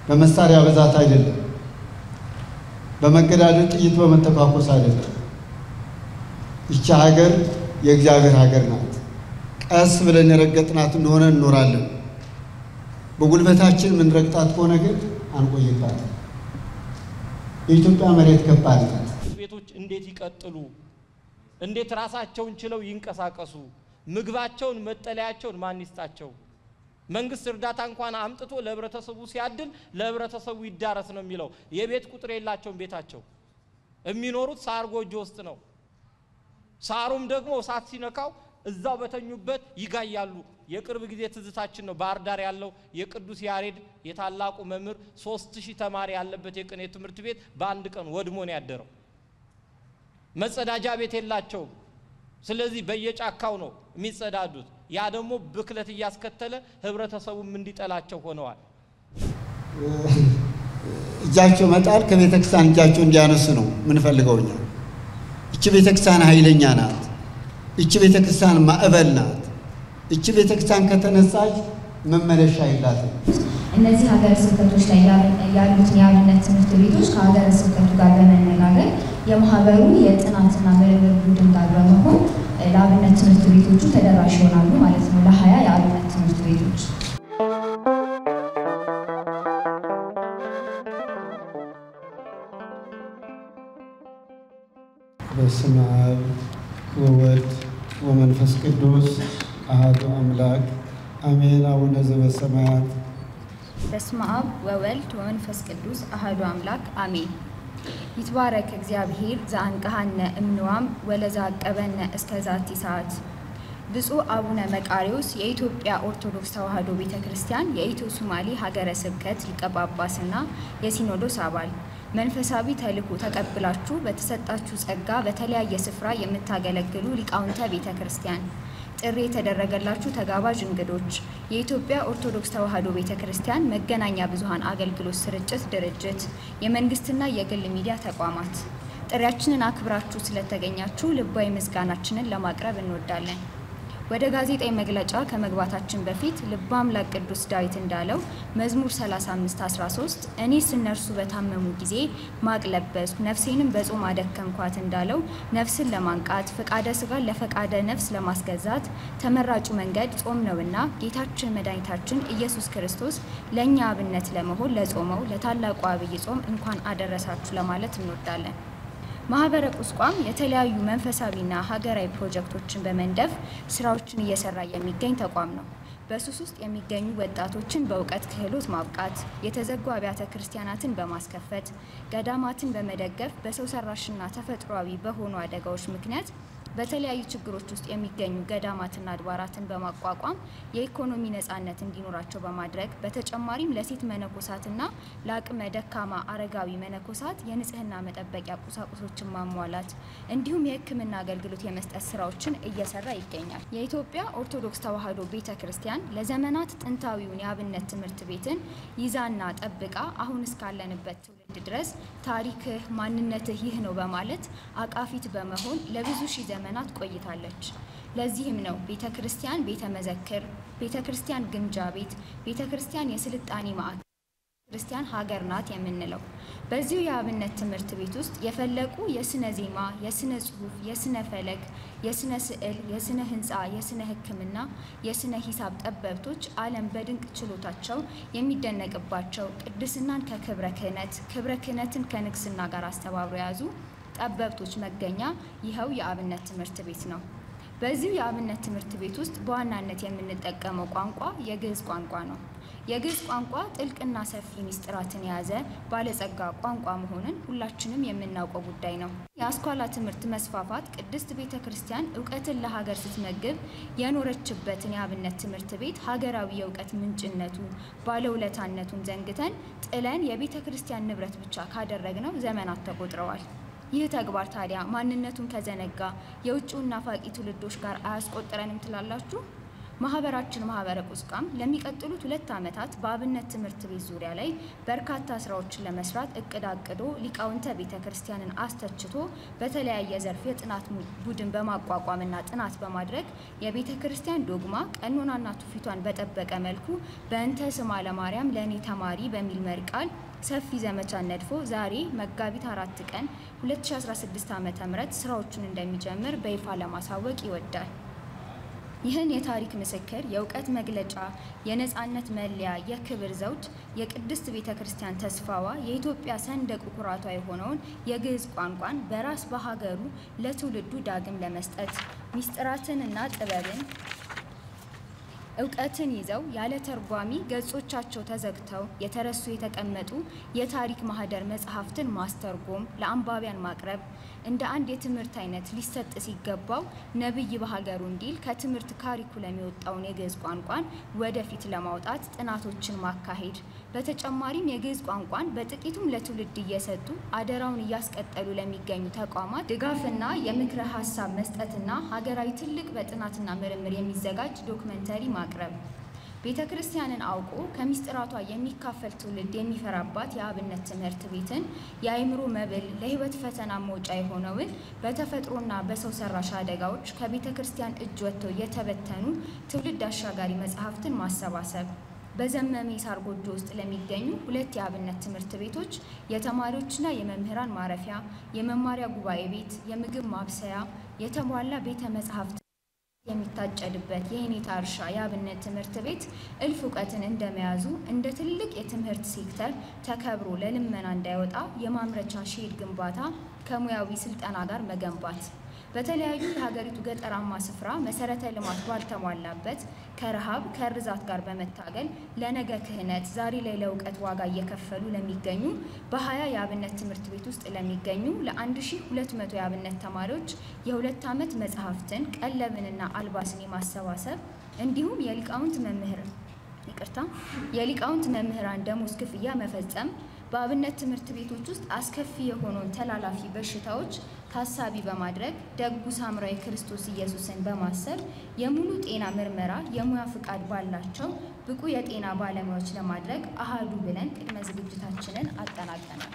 በመሳሪያ ብዛት አይደለም፣ በመገዳደል ጥይት በመተኳኮስ አይደለም። ይቺ ሀገር የእግዚአብሔር ሀገር ናት። ቀስ ብለን የረገጥናት እንደሆነ እንኖራለን። በጉልበታችን የምንረግጣት ከሆነ ግን አንቆይባትም። የኢትዮጵያ መሬት ከባድ ናት። ቤቶች እንዴት ይቀጥሉ? እንዴት ራሳቸውን ችለው ይንቀሳቀሱ? ምግባቸውን፣ መጠለያቸውን ማን ይስጣቸው? መንግስት እርዳታ እንኳን አምጥቶ ለህብረተሰቡ ሲያድል ለህብረተሰቡ ይዳረስ ነው የሚለው። የቤት ቁጥር የላቸውም። ቤታቸው የሚኖሩት ሳር ጎጆ ውስጥ ነው። ሳሩም ደግሞ እሳት ሲነካው እዛው በተኙበት ይጋያሉ። የቅርብ ጊዜ ትዝታችን ነው። ባህር ዳር ያለው የቅዱስ ያሬድ የታላቁ መምህር ሶስት ሺህ ተማሪ ያለበት የቅኔ ትምህርት ቤት በአንድ ቀን ወድሞ ነው ያደረው። መጸዳጃ ቤት የላቸውም። ስለዚህ በየጫካው ነው የሚጸዳዱት። ያ ደግሞ ብክለት እያስከተለ ህብረተሰቡም እንዲጠላቸው ሆነዋል። እጃቸው መጣል ከቤተ ክርስቲያን እጃቸው እንዲያነሱ ነው የምንፈልገው እኛ። እቺ ቤተ ክርስቲያን ኃይለኛ ናት። እቺ ቤተ ክርስቲያን ማዕበል ናት። እቺ ቤተ ክርስቲያን ከተነሳች መመለሻ የላትም። እነዚህ ሀገረ ስብከቶች ላይ ያሉትን የአብነት ትምህርት ቤቶች ከሀገረ ስብከቱ ጋር በመነጋገር የማህበሩ የጥናትና ምርምር ቡድን ጋር በመሆን ለአብነት ትምህርት ቤቶቹ ተደራሽ ይሆናሉ ማለት ነው። ለሀያ የአብነት ትምህርት ቤቶች በስመ አብ ወወልድ ወመንፈስ ቅዱስ አሐዱ አምላክ አሜን። አቡነ ዘበሰማያት በስመ አብ ወወልድ ወመንፈስ ቅዱስ አሐዱ አምላክ አሜን። ይትባረክ እግዚአብሔር ዘአንቀሃነ እምንዋም ወለዘአቀበነ እስከ ዛቲ ሰዓት። ብፁዕ አቡነ መቃሪዎስ የኢትዮጵያ ኦርቶዶክስ ተዋሕዶ ቤተ ክርስቲያን የኢትዮ ሱማሌ ሀገረ ስብከት ሊቀ ጳጳስና የሲኖዶስ አባል መንፈሳዊ ተልእኮ ተቀብላችሁ በተሰጣችሁ ጸጋ በተለያየ ስፍራ የምታገለግሉ ሊቃውንተ ቤተ ክርስቲያን ጥሪ የተደረገላችሁ ተጋባዥ እንግዶች፣ የኢትዮጵያ ኦርቶዶክስ ተዋሕዶ ቤተ ክርስቲያን መገናኛ ብዙኃን አገልግሎት ስርጭት ድርጅት፣ የመንግስትና የግል ሚዲያ ተቋማት ጥሪያችንን አክብራችሁ ስለተገኛችሁ ልባዊ ምስጋናችንን ለማቅረብ እንወዳለን። ወደ ጋዜጣዊ መግለጫ ከመግባታችን በፊት ልበ አምላክ ቅዱስ ዳዊት እንዳለው መዝሙር 35 13 እኔስ እነርሱ በታመሙ ጊዜ ማቅ ለበስኩ ነፍሴንም በጾም አደከምኳት እንዳለው ነፍስን ለማንቃት ፈቃደ ስጋን ለፈቃደ ነፍስ ለማስገዛት ተመራጩ መንገድ ጾም ነውና ጌታችን መድኃኒታችን ኢየሱስ ክርስቶስ ለእኛ አብነት ለመሆን ለጾመው ለታላቁ አብይ ጾም እንኳን አደረሳችሁ ለማለት እንወዳለን። ማህበረ ቁስቋም የተለያዩ መንፈሳዊና ሀገራዊ ፕሮጀክቶችን በመንደፍ ስራዎችን እየሰራ የሚገኝ ተቋም ነው። በሱስ ውስጥ የሚገኙ ወጣቶችን በእውቀት ክህሎት ማብቃት፣ የተዘጉ አብያተ ክርስቲያናትን በማስከፈት ገዳማትን በመደገፍ በሰው ሰራሽና ተፈጥሯዊ በሆኑ አደጋዎች ምክንያት በተለያዩ ችግሮች ውስጥ የሚገኙ ገዳማትና አድባራትን በማቋቋም የኢኮኖሚ ነጻነት እንዲኖራቸው በማድረግ በተጨማሪም ለሴት መነኮሳትና ለአቅመ ደካማ አረጋዊ መነኮሳት የንጽህና መጠበቂያ ቁሳቁሶችን ማሟላት እንዲሁም የሕክምና አገልግሎት የመስጠት ስራዎችን እየሰራ ይገኛል። የኢትዮጵያ ኦርቶዶክስ ተዋሕዶ ቤተ ክርስቲያን ለዘመናት ጥንታዊውን የአብነት ትምህርት ቤትን ይዛና ጠብቃ አሁን እስካለንበት ትውልድ ድረስ ታሪክህ፣ ማንነትህ ይህ ነው በማለት አቃፊት በመሆን ለብዙ ሺህ ዘመናት ቆይታለች። ለዚህም ነው ቤተ ክርስቲያን ቤተ መዘክር፣ ቤተ ክርስቲያን ግምጃ ቤት፣ ቤተ ክርስቲያን የስልጣኔ ማዕከል ክርስቲያን ሀገር ናት የምንለው። በዚሁ የአብነት ትምህርት ቤት ውስጥ የፈለቁ የስነ ዜማ፣ የስነ ጽሁፍ፣ የስነ ፈለክ፣ የስነ ስዕል፣ የስነ ህንፃ፣ የስነ ሕክምና፣ የስነ ሂሳብ ጠበብቶች ዓለም በድንቅ ችሎታቸው የሚደነቅባቸው ቅድስናን ከክብረ ክህነት፣ ክብረ ክህነትን ከንግስና ጋር አስተባብሮ የያዙ ጠበብቶች መገኛ ይኸው የአብነት ትምህርት ቤት ነው። በዚሁ የአብነት ትምህርት ቤት ውስጥ በዋናነት የምንጠቀመው ቋንቋ የግዕዝ ቋንቋ ነው። የግዕዝ ቋንቋ ጥልቅና ሰፊ ምስጢራትን የያዘ ባለጸጋ ቋንቋ መሆኑን ሁላችንም የምናውቀው ጉዳይ ነው። የአስኳላ ትምህርት መስፋፋት ቅድስት ቤተ ክርስቲያን እውቀትን ለሀገር ስትመግብ የኖረችበትን የአብነት ትምህርት ቤት ሀገራዊ የእውቀት ምንጭነቱ ባለውለታነቱን ዘንግተን ጥለን የቤተ ክርስቲያን ንብረት ብቻ ካደረግነው ዘመናት ተቆጥረዋል። ይህ ተግባር ታዲያ ማንነቱን ከዘነጋ የውጭውን ናፋቂ ትውልዶች ጋር አያስቆጥረንም ትላላችሁ? ማህበራችን ማህበረ ቁስቋም ለሚቀጥሉት ሁለት ዓመታት በአብነት ትምህርት ቤት ዙሪያ ላይ በርካታ ስራዎችን ለመስራት እቅድ አቅዶ ሊቃውንተ ቤተ ክርስቲያንን አስተችቶ በተለያየ ዘርፍ የጥናት ቡድን በማቋቋምና ጥናት በማድረግ የቤተ ክርስቲያን ዶግማ ቀኖናና ትውፊቷን በጠበቀ መልኩ በእንተ ስማ ለማርያም ለእኔ ተማሪ በሚል መሪ ቃል ሰፊ ዘመቻን ነድፎ ዛሬ መጋቢት አራት ቀን 2016 ዓ.ም ስራዎቹን እንደሚጀምር በይፋ ለማሳወቅ ይወዳል። ይህን የታሪክ ምስክር፣ የእውቀት መግለጫ፣ የነፃነት መለያ፣ የክብር ዘውድ፣ የቅድስት ቤተ ክርስቲያን ተስፋዋ፣ የኢትዮጵያ ሰንደቅ ኩራቷ የሆነውን የግዕዝ ቋንቋን በራስ በሀገሩ ለትውልዱ ዳግም ለመስጠት ሚስጥራትንና ጥበብን እውቀትን ይዘው ያለ ተርጓሚ ገጾቻቸው ተዘግተው የተረሱ የተቀመጡ የታሪክ ማህደር መጽሐፍትን ማስተርጎም ለአንባቢያን ማቅረብ እንደ አንድ የትምህርት አይነት ሊሰጥ ሲገባው ነብይ በሀገሩ እንዲል ከትምህርት ካሪኩለም የወጣውን የግዕዝ ቋንቋን ወደፊት ለማውጣት ጥናቶችን ማካሄድ፣ በተጨማሪም የግዕዝ ቋንቋን በጥቂቱም ለትውልድ እየሰጡ አደራውን እያስቀጠሉ ለሚገኙ ተቋማት ድጋፍና የምክረ ሀሳብ መስጠትና ሀገራዊ ትልቅ በጥናትና ምርምር የሚዘጋጅ ዶክመንተሪ ማቅረብ ቤተ ክርስቲያንን አውቆ ከምስጢራቷ የሚካፈል ትውልድ የሚፈራባት የአብነት ትምህርት ቤትን የአእምሮ መብል ለሕይወት ፈተና መውጫ የሆነውን በተፈጥሮና በሰው ሰራሽ አደጋዎች ከቤተ ክርስቲያን እጅ ወጥተው የተበተኑ ትውልድ አሻጋሪ መጽሐፍትን ማሰባሰብ በዘመመ የሳር ጎጆ ውስጥ ለሚገኙ ሁለት የአብነት ትምህርት ቤቶች የተማሪዎችና የመምህራን ማረፊያ፣ የመማሪያ ጉባኤ ቤት፣ የምግብ ማብሰያ፣ የተሟላ ቤተ መጽሐፍት የሚታጨድበት የኔታ እርሻ የአብነት ትምህርት ቤት እልፍ እውቀትን እንደመያዙ እንደ ትልቅ የትምህርት ሴክተር ተከብሮ ለልመና እንዳይወጣ የማምረቻ ሼድ ግንባታ ከሙያዊ ስልጠና ጋር መገንባት በተለያዩ የሀገሪቱ ገጠራማ ስፍራ መሰረተ ልማት ባልተሟላበት ከረሃብ ከእርዛት ጋር በመታገል ለነገ ክህነት ዛሬ ላይ ለእውቀት ዋጋ እየከፈሉ ለሚገኙ በሀያ የአብነት ትምህርት ቤት ውስጥ ለሚገኙ ለ1200 የአብነት ተማሪዎች የሁለት ዓመት መጽሐፍትን ቀለብንና አልባስን የማሰባሰብ እንዲሁም የሊቃውንት መምህር ይቅርታ የሊቃውንት መምህራን ደሞዝ ክፍያ መፈጸም በአብነት ትምህርት ቤቶች ውስጥ አስከፊ የሆነውን ተላላፊ በሽታዎች ታሳቢ በማድረግ ደጉ ሳምራዊ ክርስቶስ ኢየሱስን በማሰብ የሙሉ ጤና ምርመራ የሙያ ፍቃድ ባላቸው ብቁ የጤና ባለሙያዎች ለማድረግ አሃዱ ብለን ቅድመ ዝግጅታችንን አጠናቀናል።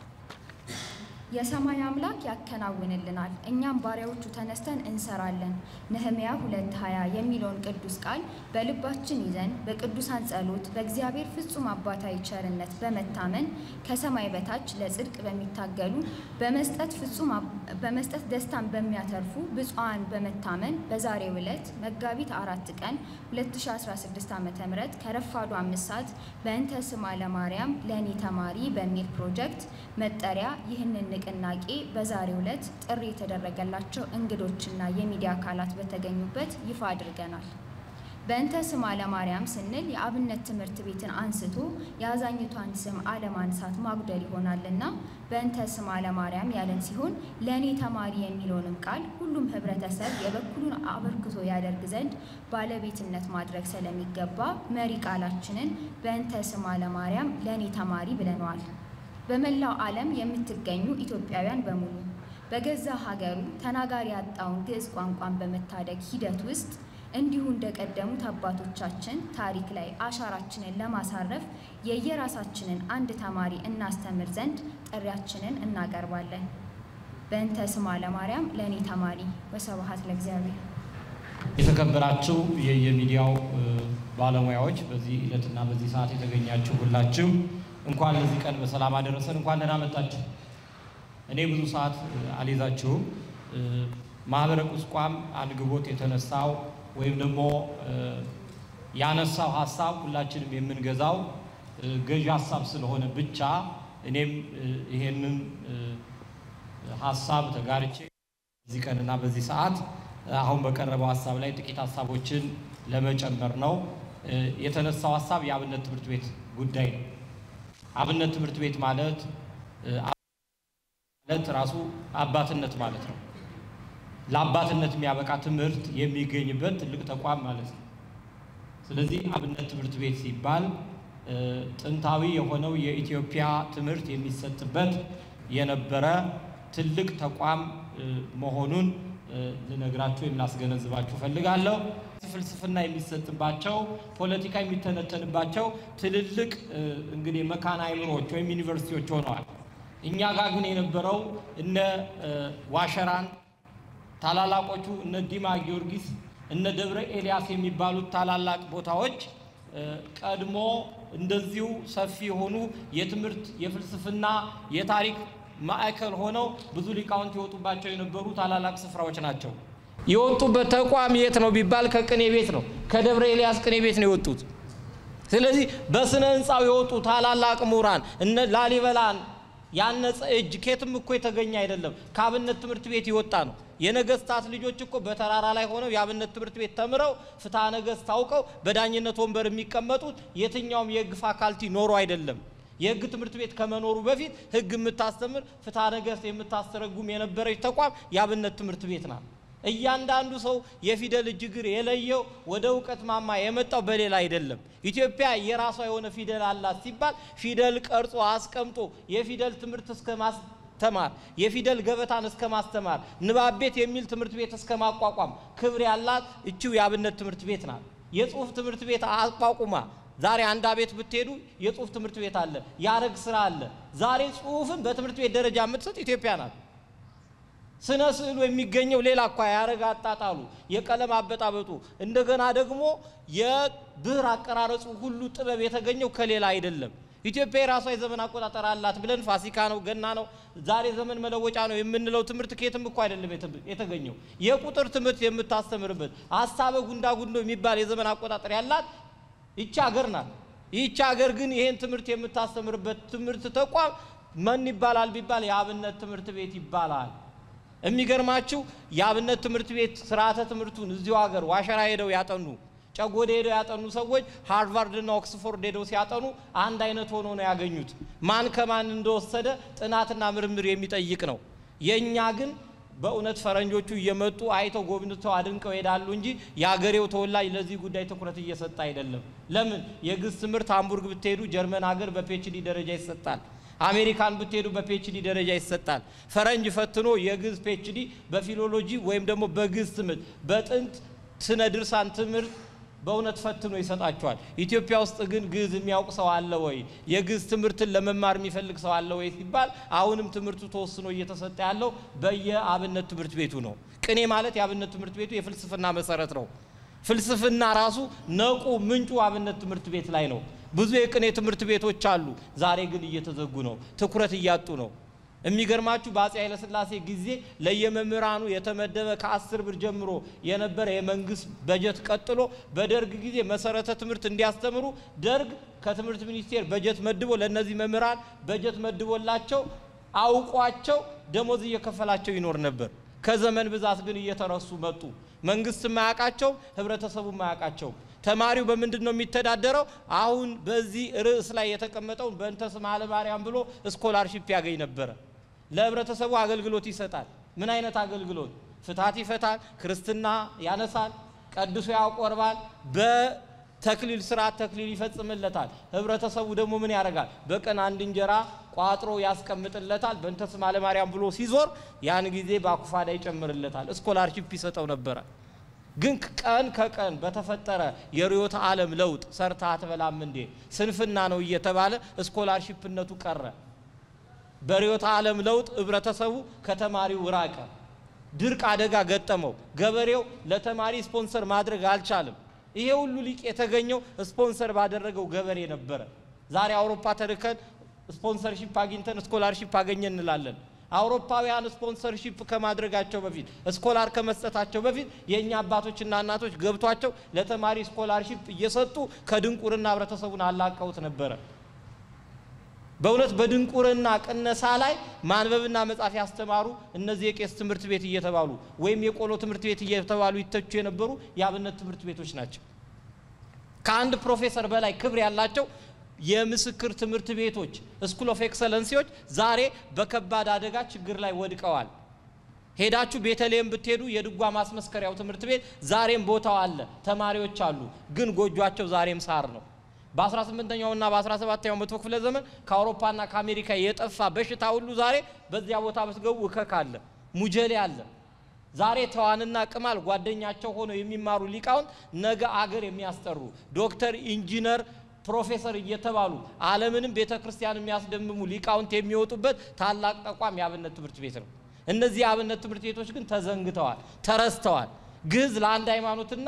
የሰማይ አምላክ ያከናውንልናል፣ እኛም ባሪያዎቹ ተነስተን እንሰራለን። ነህምያ ሁለት ሀያ የሚለውን ቅዱስ ቃል በልባችን ይዘን በቅዱሳን ጸሎት በእግዚአብሔር ፍጹም አባታዊ ቸርነት በመታመን ከሰማይ በታች ለጽድቅ በሚታገሉ በመስጠት ፍጹም በመስጠት ደስታን በሚያተርፉ ብፁዓን በመታመን በዛሬው ዕለት መጋቢት አራት ቀን 2016 ዓ ም ከረፋዱ አምስት ሰዓት በእንተ ስማ ለማርያም ለእኔ ተማሪ በሚል ፕሮጀክት መጠሪያ ይህንን ንቅናቄ በዛሬው ዕለት ጥሪ የተደረገላቸው እንግዶችና የሚዲያ አካላት በተገኙበት ይፋ አድርገናል። በእንተ ስማ ለማርያም ስንል የአብነት ትምህርት ቤትን አንስቶ የአዛኝቷን ስም አለማንሳት ማጉደል ይሆናልና በእንተ ስማ ለማርያም ያለን ሲሆን ለእኔ ተማሪ የሚለውንም ቃል ሁሉም ህብረተሰብ የበኩሉን አበርክቶ ያደርግ ዘንድ ባለቤትነት ማድረግ ስለሚገባ መሪ ቃላችንን በእንተ ስማ ለማርያም ለእኔ ተማሪ ብለነዋል። በመላው ዓለም የምትገኙ ኢትዮጵያውያን በሙሉ በገዛ ሀገሩ ተናጋሪ ያጣውን ግዕዝ ቋንቋን በመታደግ ሂደት ውስጥ እንዲሁ እንደቀደሙት አባቶቻችን ታሪክ ላይ አሻራችንን ለማሳረፍ የየራሳችንን አንድ ተማሪ እናስተምር ዘንድ ጥሪያችንን እናቀርባለን። በእንተ ስማ ለማርያም ለእኔ ተማሪ። ወስብሐት ለእግዚአብሔር። የተከበራችሁ የሚዲያው ባለሙያዎች በዚህ ዕለትና በዚህ ሰዓት የተገኛችሁ ሁላችሁ እንኳን ለዚህ ቀን በሰላም አደረሰን። እንኳን ደህና መጣችሁ። እኔ ብዙ ሰዓት አልይዛችሁም። ማህበረ ቁስቋም አንግቦት የተነሳው ወይም ደግሞ ያነሳው ሀሳብ ሁላችንም የምንገዛው ገዢ ሀሳብ ስለሆነ ብቻ እኔም ይሄንን ሀሳብ ተጋርቼ በዚህ ቀንና በዚህ ሰዓት አሁን በቀረበው ሀሳብ ላይ ጥቂት ሀሳቦችን ለመጨመር ነው። የተነሳው ሀሳብ የአብነት ትምህርት ቤት ጉዳይ ነው። አብነት ትምህርት ቤት ማለት ማለት ራሱ አባትነት ማለት ነው። ለአባትነት የሚያበቃ ትምህርት የሚገኝበት ትልቅ ተቋም ማለት ነው። ስለዚህ አብነት ትምህርት ቤት ሲባል ጥንታዊ የሆነው የኢትዮጵያ ትምህርት የሚሰጥበት የነበረ ትልቅ ተቋም መሆኑን ልነግራችሁ የምናስገነዝባችሁ ፈልጋለሁ። ፍልስፍና የሚሰጥባቸው ፖለቲካ የሚተነተንባቸው ትልልቅ እ፣ እንግዲህ መካነ አእምሮዎች ወይም ዩኒቨርሲቲዎች ሆነዋል። እኛ ጋር ግን የነበረው እነ እ፣ ዋሸራን ታላላቆቹ እነ ዲማ ጊዮርጊስ እነ ደብረ ኤልያስ የሚባሉት ታላላቅ ቦታዎች እ፣ ቀድሞ እንደዚሁ ሰፊ የሆኑ የትምህርት የፍልስፍና የታሪክ ማዕከል ሆነው ብዙ ሊቃውንት የወጡባቸው የነበሩ ታላላቅ ስፍራዎች ናቸው። የወጡበት ተቋም የት ነው ቢባል ከቅኔ ቤት ነው። ከደብረ ኤልያስ ቅኔ ቤት ነው የወጡት። ስለዚህ በስነ ህንፃው የወጡ ታላላቅ ምሁራን እነ ላሊበላን ያነጸ እጅ ኬትም እኮ የተገኘ አይደለም። ከአብነት ትምህርት ቤት የወጣ ነው። የነገስታት ልጆች እኮ በተራራ ላይ ሆነው የአብነት ትምህርት ቤት ተምረው ፍትሐ ነገስት ታውቀው በዳኝነት ወንበር የሚቀመጡት የትኛውም የህግ ፋካልቲ ኖሮ አይደለም። የህግ ትምህርት ቤት ከመኖሩ በፊት ህግ የምታስተምር ፍትሐ ነገስት የምታስተረጉም የነበረች ተቋም የአብነት ትምህርት ቤት ናት። እያንዳንዱ ሰው የፊደል እጅግር የለየው ወደ እውቀት ማማ የመጣው በሌላ አይደለም። ኢትዮጵያ የራሷ የሆነ ፊደል አላት ሲባል ፊደል ቀርጾ አስቀምጦ የፊደል ትምህርት እስከ ማስተማር የፊደል ገበታን እስከ ማስተማር ንባብ ቤት የሚል ትምህርት ቤት እስከ ማቋቋም ክብር ያላት እችው የአብነት ትምህርት ቤት ናት። የጽሁፍ ትምህርት ቤት አቋቁማ ዛሬ አንድ ቤት ብትሄዱ የጽሁፍ ትምህርት ቤት አለ፣ ያረግ ስራ አለ። ዛሬ ጽሁፍን በትምህርት ቤት ደረጃ የምትሰጥ ኢትዮጵያ ናት። ስነ ስዕሉ የሚገኘው ሌላ እኳ ያረግ አጣጣሉ፣ የቀለም አበጣበጡ፣ እንደገና ደግሞ የብዕር አቀራረጹ ሁሉ ጥበብ የተገኘው ከሌላ አይደለም። ኢትዮጵያ የራሷ የዘመን አቆጣጠር አላት ብለን ፋሲካ ነው፣ ገና ነው፣ ዛሬ ዘመን መለወጫ ነው የምንለው ትምህርት ከየትም እኮ አይደለም የተገኘው። የቁጥር ትምህርት የምታስተምርበት ሀሳበ ጉንዳ ጉንዶ የሚባል የዘመን አቆጣጠር ያላት ይቺ ሀገር ናት። ይቺ ሀገር ግን ይሄን ትምህርት የምታስተምርበት ትምህርት ተቋም ምን ይባላል ቢባል የአብነት ትምህርት ቤት ይባላል። የሚገርማችሁ የአብነት ትምህርት ቤት ስርዓተ ትምህርቱን እዚሁ ሀገር ዋሸራ ሄደው ያጠኑ ጨጎዴ ሄደው ያጠኑ ሰዎች ሃርቫርድና ኦክስፎርድ ሄደው ሲያጠኑ አንድ አይነት ሆኖ ነው ያገኙት። ማን ከማን እንደወሰደ ጥናትና ምርምር የሚጠይቅ ነው። የእኛ ግን በእውነት ፈረንጆቹ እየመጡ አይተው ጎብኝተው አድንቀው ይሄዳሉ እንጂ የአገሬው ተወላጅ ለዚህ ጉዳይ ትኩረት እየሰጠ አይደለም። ለምን? የግዕዝ ትምህርት ሃምቡርግ ብትሄዱ ጀርመን ሀገር በፒኤችዲ ደረጃ ይሰጣል። አሜሪካን ብትሄዱ በፒኤችዲ ደረጃ ይሰጣል። ፈረንጅ ፈትኖ የግዕዝ ፒኤችዲ በፊሎሎጂ ወይም ደግሞ በግዕዝ ትምህርት በጥንት ስነ ድርሳን ትምህርት በእውነት ፈትኖ ይሰጣቸዋል። ኢትዮጵያ ውስጥ ግን ግዕዝ የሚያውቅ ሰው አለ ወይ? የግዕዝ ትምህርትን ለመማር የሚፈልግ ሰው አለ ወይ ሲባል አሁንም ትምህርቱ ተወስኖ እየተሰጠ ያለው በየአብነት ትምህርት ቤቱ ነው። ቅኔ ማለት የአብነት ትምህርት ቤቱ የፍልስፍና መሰረት ነው። ፍልስፍና ራሱ ነቁ ምንጩ አብነት ትምህርት ቤት ላይ ነው። ብዙ የቅኔ ትምህርት ቤቶች አሉ። ዛሬ ግን እየተዘጉ ነው፣ ትኩረት እያጡ ነው። የሚገርማችሁ በአፄ ኃይለሥላሴ ጊዜ ለየመምህራኑ የተመደበ ከአስር ብር ጀምሮ የነበረ የመንግስት በጀት ቀጥሎ በደርግ ጊዜ መሰረተ ትምህርት እንዲያስተምሩ ደርግ ከትምህርት ሚኒስቴር በጀት መድቦ ለእነዚህ መምህራን በጀት መድቦላቸው አውቋቸው ደሞዝ እየከፈላቸው ይኖር ነበር። ከዘመን ብዛት ግን እየተረሱ መጡ። መንግስት ማያውቃቸውም፣ ህብረተሰቡ ማያውቃቸውም። ተማሪው በምንድን ነው የሚተዳደረው? አሁን በዚህ ርዕስ ላይ የተቀመጠውን በእንተ ስማ ለማርያም ብሎ ስኮላርሺፕ ያገኝ ነበረ። ለህብረተሰቡ አገልግሎት ይሰጣል። ምን አይነት አገልግሎት? ፍታት ይፈታል፣ ክርስትና ያነሳል፣ ቀድሶ ያቆርባል፣ በተክሊል ስርዓት ተክሊል ይፈጽምለታል። ህብረተሰቡ ደግሞ ምን ያደርጋል? በቀን አንድ እንጀራ ቋጥሮ ያስቀምጥለታል። በእንተ ስማ ለማርያም ብሎ ሲዞር ያን ጊዜ በአኩፋዳ ይጨምርለታል፣ ስኮላርሺፕ ይሰጠው ነበረ። ግን ቀን ከቀን በተፈጠረ የርዕዮተ ዓለም ለውጥ ሰርታ አትበላም እንዴ ስንፍና ነው እየተባለ ስኮላርሺፕነቱ ቀረ። በርዕዮተ ዓለም ለውጥ ህብረተሰቡ ከተማሪው ራቀ። ድርቅ አደጋ ገጠመው። ገበሬው ለተማሪ ስፖንሰር ማድረግ አልቻለም። ይሄ ሁሉ ሊቅ የተገኘው ስፖንሰር ባደረገው ገበሬ ነበረ። ዛሬ አውሮፓ ተልከን ስፖንሰርሺፕ አግኝተን ስኮላርሺፕ አገኘ እንላለን። አውሮፓውያን ስፖንሰርሺፕ ከማድረጋቸው በፊት ስኮላር ከመስጠታቸው በፊት የእኛ አባቶችና እናቶች ገብቷቸው ለተማሪ ስኮላርሺፕ እየሰጡ ከድንቁርና ህብረተሰቡን አላቀውት ነበረ። በእውነት በድንቁርና ቅነሳ ላይ ማንበብና መጻፍ ያስተማሩ እነዚህ የቄስ ትምህርት ቤት እየተባሉ ወይም የቆሎ ትምህርት ቤት እየተባሉ ይተቹ የነበሩ የአብነት ትምህርት ቤቶች ናቸው። ከአንድ ፕሮፌሰር በላይ ክብር ያላቸው የምስክር ትምህርት ቤቶች ስኩል ኦፍ ኤክሰለንሲዎች ዛሬ በከባድ አደጋ ችግር ላይ ወድቀዋል። ሄዳችሁ ቤተልሔም ብትሄዱ የድጓ ማስመስከሪያው ትምህርት ቤት ዛሬም ቦታው አለ፣ ተማሪዎች አሉ፣ ግን ጎጇቸው ዛሬም ሳር ነው። በ18ኛውና በ17ኛው መቶ ክፍለ ዘመን ከአውሮፓና ከአሜሪካ የጠፋ በሽታ ሁሉ ዛሬ በዚያ ቦታ ብትገቡ እከክ አለ፣ ሙጀሌ አለ። ዛሬ ተዋንና ቅማል ጓደኛቸው ሆነው የሚማሩ ሊቃውንት ነገ አገር የሚያስጠሩ ዶክተር፣ ኢንጂነር፣ ፕሮፌሰር እየተባሉ ዓለምንም ቤተ ክርስቲያን የሚያስደምሙ ሊቃውንት የሚወጡበት ታላቅ ተቋም የአብነት ትምህርት ቤት ነው። እነዚህ የአብነት ትምህርት ቤቶች ግን ተዘንግተዋል፣ ተረስተዋል። ግዕዝ ለአንድ ሃይማኖትና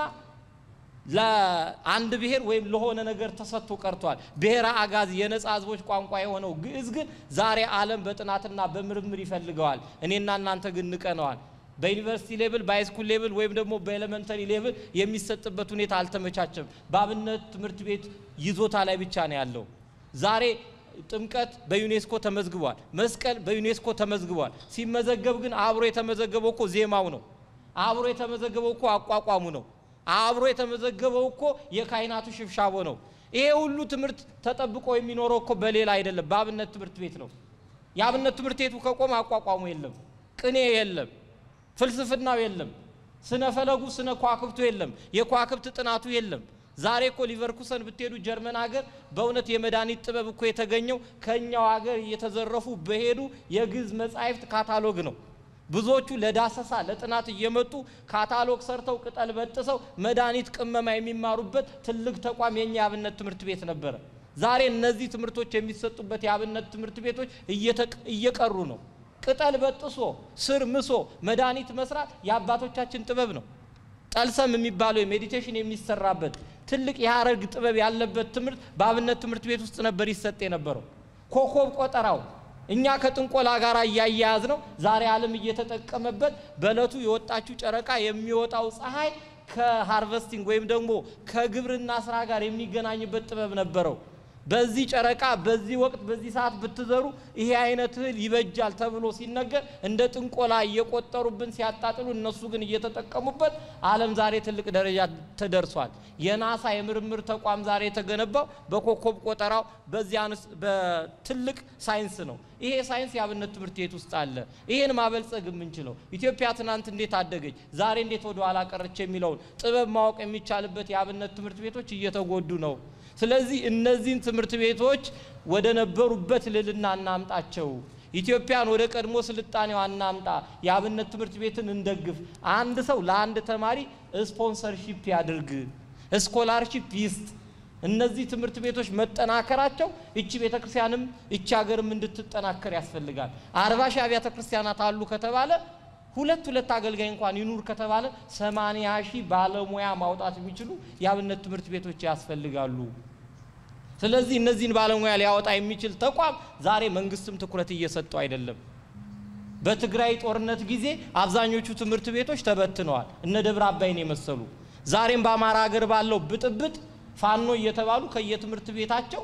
ለአንድ ብሔር ወይም ለሆነ ነገር ተሰጥቶ ቀርቷል። ብሔረ አጋዚ የነጻ ሕዝቦች ቋንቋ የሆነው ግዕዝ ግን ዛሬ ዓለም በጥናትና በምርምር ይፈልገዋል። እኔና እናንተ ግን ንቀነዋል። በዩኒቨርሲቲ ሌቭል በሃይስኩል ሌቭል ወይም ደግሞ በኤሌመንተሪ ሌቭል የሚሰጥበት ሁኔታ አልተመቻቸም። በአብነት ትምህርት ቤት ይዞታ ላይ ብቻ ነው ያለው። ዛሬ ጥምቀት በዩኔስኮ ተመዝግቧል። መስቀል በዩኔስኮ ተመዝግቧል። ሲመዘገብ ግን አብሮ የተመዘገበው እኮ ዜማው ነው። አብሮ የተመዘገበው እኮ አቋቋሙ ነው። አብሮ የተመዘገበው እኮ የካህናቱ ሽብሻቦ ነው። ይሄ ሁሉ ትምህርት ተጠብቆ የሚኖረው እኮ በሌላ አይደለም፣ በአብነት ትምህርት ቤት ነው። የአብነት ትምህርት ቤቱ ከቆመ አቋቋሙ የለም፣ ቅኔ የለም፣ ፍልስፍናው የለም፣ ስነ ፈለጉ ስነ ከዋክብቱ የለም፣ የከዋክብት ጥናቱ የለም። ዛሬ እኮ ሊቨርኩሰን ብትሄዱ ጀርመን ሀገር በእውነት የመድኃኒት ጥበብ እኮ የተገኘው ከእኛው ሀገር እየተዘረፉ በሄዱ የግዕዝ መጻሕፍት ካታሎግ ነው። ብዙዎቹ ለዳሰሳ ለጥናት እየመጡ ካታሎግ ሰርተው ቅጠል በጥሰው መድኃኒት ቅመማ የሚማሩበት ትልቅ ተቋም የኛ የአብነት ትምህርት ቤት ነበረ። ዛሬ እነዚህ ትምህርቶች የሚሰጡበት የአብነት ትምህርት ቤቶች እየቀሩ ነው። ቅጠል በጥሶ ስር ምሶ መድኃኒት መስራት የአባቶቻችን ጥበብ ነው። ጠልሰም የሚባለው ሜዲቴሽን የሚሰራበት ትልቅ የሀረግ ጥበብ ያለበት ትምህርት በአብነት ትምህርት ቤት ውስጥ ነበር ይሰጥ የነበረው። ኮከብ ቆጠራው እኛ ከጥንቆላ ጋር እያያያዝ ነው። ዛሬ ዓለም እየተጠቀመበት በእለቱ የወጣችው ጨረቃ የሚወጣው ፀሐይ ከሃርቨስቲንግ ወይም ደግሞ ከግብርና ስራ ጋር የሚገናኝበት ጥበብ ነበረው። በዚህ ጨረቃ በዚህ ወቅት በዚህ ሰዓት ብትዘሩ ይሄ አይነት እህል ይበጃል ተብሎ ሲነገር እንደ ጥንቆላ እየቆጠሩብን ሲያጣጥሉ፣ እነሱ ግን እየተጠቀሙበት ዓለም ዛሬ ትልቅ ደረጃ ተደርሷል። የናሳ የምርምር ተቋም ዛሬ የተገነባው በኮከብ ቆጠራው በዚህ በትልቅ ሳይንስ ነው። ይሄ ሳይንስ የአብነት ትምህርት ቤት ውስጥ አለ። ይሄን ማበልጸግ የምንችለው ኢትዮጵያ ትናንት እንዴት አደገች፣ ዛሬ እንዴት ወደ ኋላ ቀረች የሚለውን ጥበብ ማወቅ የሚቻልበት የአብነት ትምህርት ቤቶች እየተጎዱ ነው። ስለዚህ እነዚህን ትምህርት ቤቶች ወደ ነበሩበት ልዕልና እናምጣቸው። ኢትዮጵያን ወደ ቀድሞ ስልጣኔዋ እናምጣ። የአብነት ትምህርት ቤትን እንደግፍ። አንድ ሰው ለአንድ ተማሪ ስፖንሰርሺፕ ያድርግ፣ ስኮላርሺፕ ይስጥ። እነዚህ ትምህርት ቤቶች መጠናከራቸው እቺ ቤተ ክርስቲያንም እቺ ሀገርም እንድትጠናከር ያስፈልጋል። አርባ ሺህ አብያተ ክርስቲያናት አሉ ከተባለ ሁለት ሁለት አገልጋይ እንኳን ይኑር ከተባለ ሰማንያ ሺህ ባለሙያ ማውጣት የሚችሉ የአብነት ትምህርት ቤቶች ያስፈልጋሉ። ስለዚህ እነዚህን ባለሙያ ሊያወጣ የሚችል ተቋም ዛሬ መንግስትም ትኩረት እየሰጠው አይደለም። በትግራይ ጦርነት ጊዜ አብዛኞቹ ትምህርት ቤቶች ተበትነዋል፣ እነ ደብረ አባይን የመሰሉ ዛሬም በአማራ ሀገር ባለው ብጥብጥ ፋኖ እየተባሉ ከየትምህርት ቤታቸው